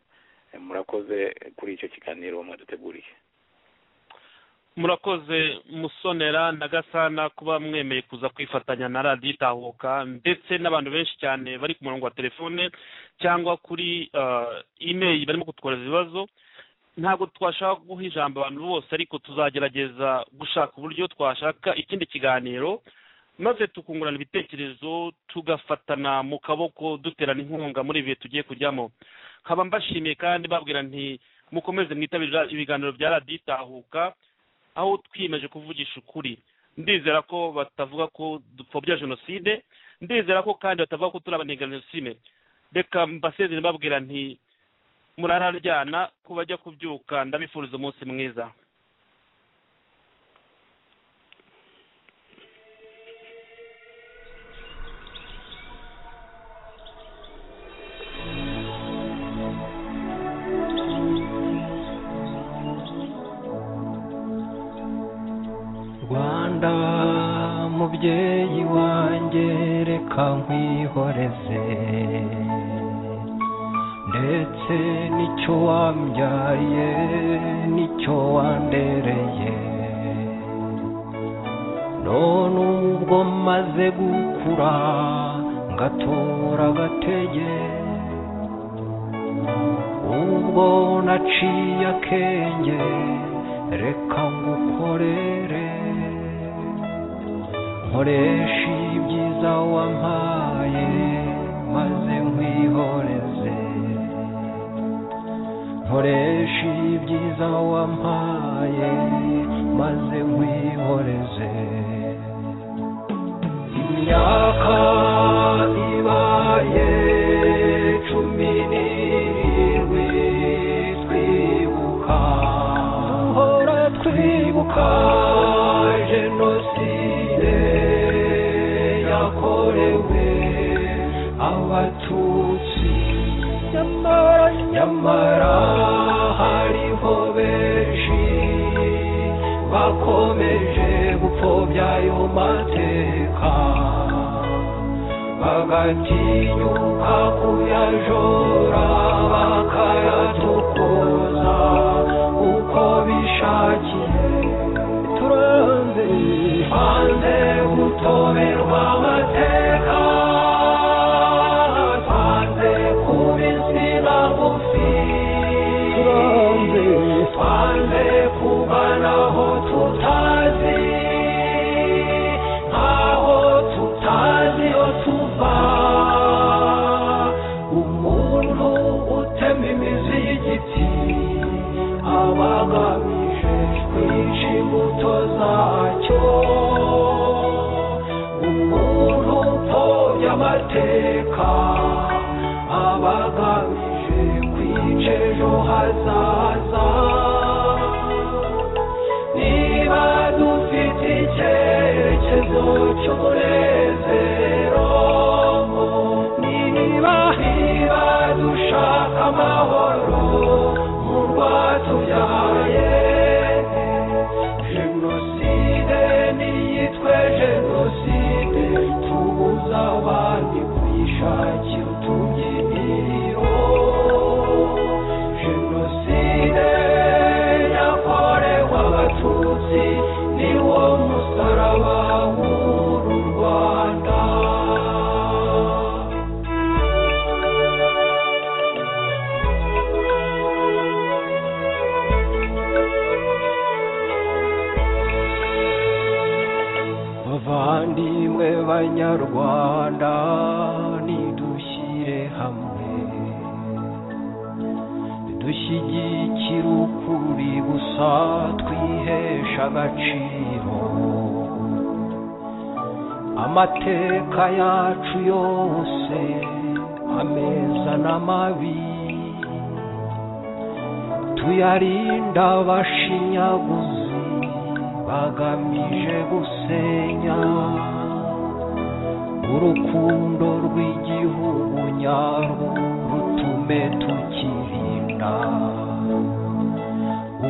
Eh, murakoze kuri icyo kiganiro mwaduteguriye murakoze musonera na gasana kuba mwemeye kuza kwifatanya na radiyo itahuka ndetse n'abantu benshi cyane bari ku murongo wa telefone cyangwa kuri eh, email barimo kutwohereza ibibazo ntabwo twashaka guha ijambo abantu bose ariko tuzagerageza gushaka uburyo twashaka ikindi kiganiro maze tukungurana ibitekerezo tugafatana mu kaboko duterana inkunga muri ibi bihe tugiye kujyamo nkaba mbashimiye kandi babwira nti mukomeze mwitabira ibiganiro bya radiyo itahuka aho twiyemeje kuvugisha ukuri ndizera ko batavuga ko dupfobya jenoside ndizera ko kandi batavuga ko turi abanenga jenoside reka mbasezere mbabwira nti murararyana ko bajya kubyuka ndabifuriza umunsi mwiza rwanda mubyeyi wanjye reka nkwihoreze ndetse n'icyo wambyaye n'icyo wandereye none ubwo maze gukura ngatora agatege ubwo naciye akenge reka ngukorere nkoresha ibyiza wampaye maze nkwihoreze nkoresha ibyiza wampaye maze nkwihoreze imyaka ibaye cumi n'irindwi twibuka duhora twibuka jenoside yakorewe abatutsi nyamara nyamara hariho benshi bakomeje gupfobya ayo mateka bagatinyuka kuyajora bakayatukoza uko bishakiye turanze hanze gutoberwa amate imbuto zacyo umuntu upfobya amateka aba agamije kwica ejo hazaza niba dufite icyerekezo cy'umunezero niba niba dushaka amahoro mu rwatubyaye jenoside niyitwe jenoside tubuza abandi kuyishakira utubyiniro jenoside yakorewe abatutsi niwo musaraba w'uru rwanda bavandimwe banyarwanda nidushyire hamwe dushyigikire ukuri gusa twihesha agaciro amateka yacu yose ameza n'amabi tuyarinda abashinyaguzi bagamije gusenya urukundo rw'igihugu nyarwo rutume tukirinda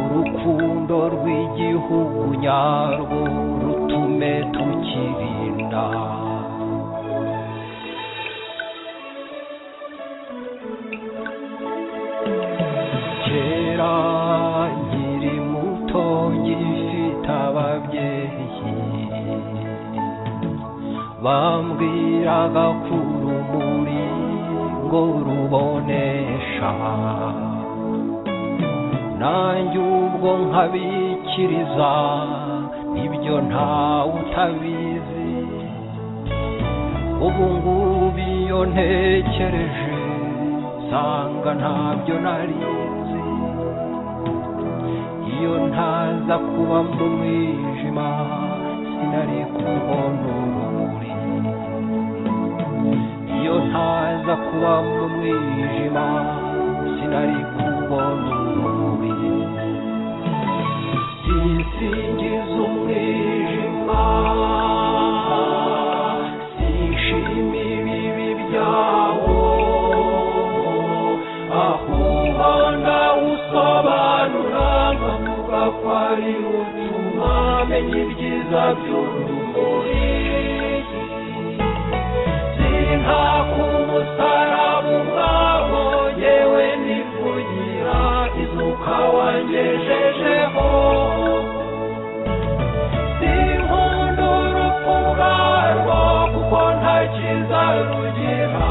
urukundo rw'igihugu nyarwo rutume tukirinda kera nkiri muto ngifite ababyeyi bambwiraga ko urumuri ngo rubonesha nanjye ubwo nkabikiriza ibyo ntawe utabizi ubu ngubu iyo ntekereje nsanga ntabyo nari nzi iyo ntaza kuba mu mwijima sinari kubona urumuri iyo ntaza kuba mu mwijima sinari kubona urumuri sisingiza umwijima sishima ibibi byawo ahubwo ndawusobanura nkavuga ko ari utuma menya ibyiza by'urumuri sintaka umusaraba ubwawo yewe nivugira izuka wangejejeho sinkunda urupfu rwarwo kuko nta cyiza rugira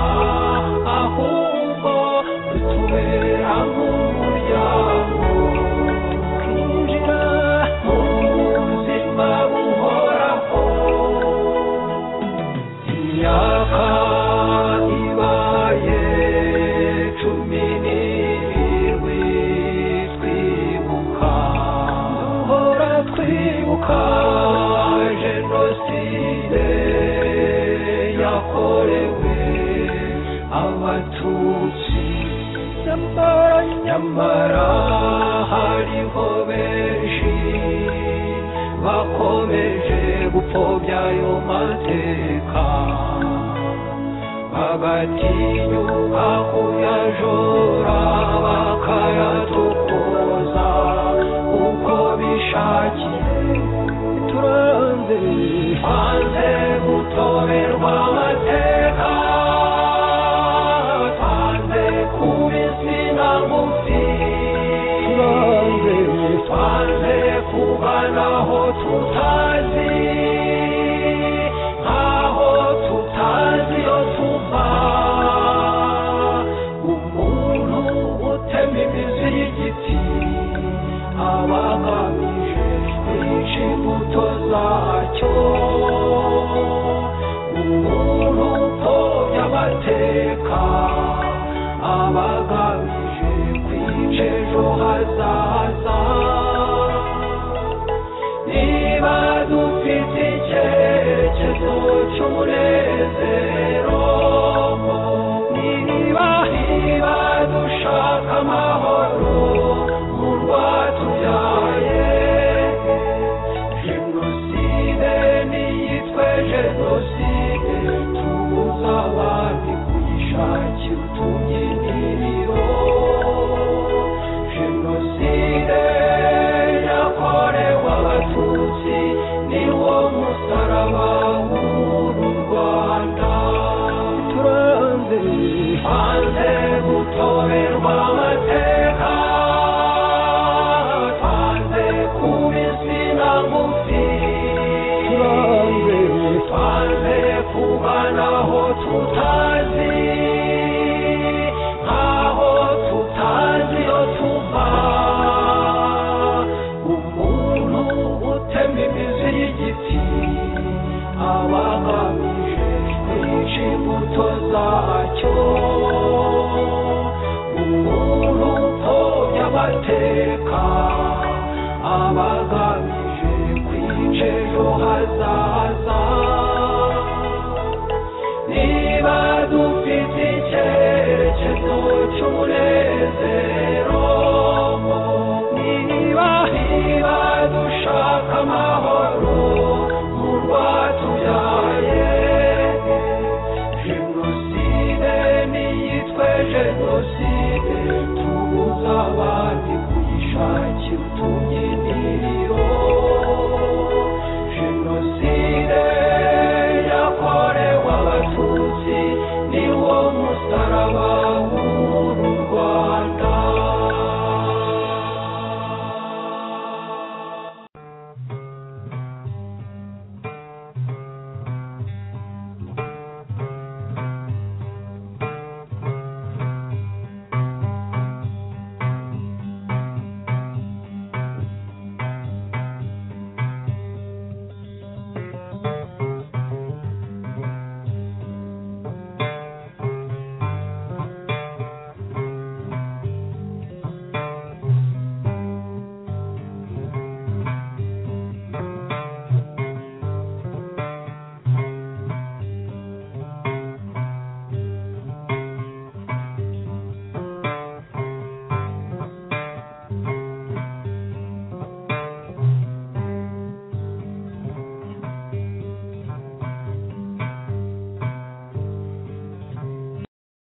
ahubwo rutubera nk'umuryango twinjira mu buzima buhoraho imyaka ibaye cumi n'irindwi twibuka duhora twibuka jenoside yakorewe abatutsi nyamara nyamara hariho benshi bakomeje gupfobya ayo mateka bagatinyuka kuyajora bakayatukuza uko bishakiye turanze hanze gutoberwa amateka twanze kuba insina ngufi turanze twanze kubanaho tutazi nkaho tutazi iyo tuva umuntu utema imizi y'igiti aba agamije kwica imbuto zacyo umuntu ufite icyerekezo cy'umunezero niba niba dushaka amahoro mu rwatubyaye jenoside niyitwe jenoside tubuza abandi kuyishakira utubyiniriro jenoside yakorewe abatutsi niwo musaraba w'uru rwanda turanze hanze gutorerwa amateka hanze kuba insina ngufi turanze hanze kubanaho tutazi nkaho tutazi iyo tuva umuntu utema imizi y'igiti aba agamije kwica imbuto zacyo umuntu upfobya amateka aba agamije kwica ejo hazaza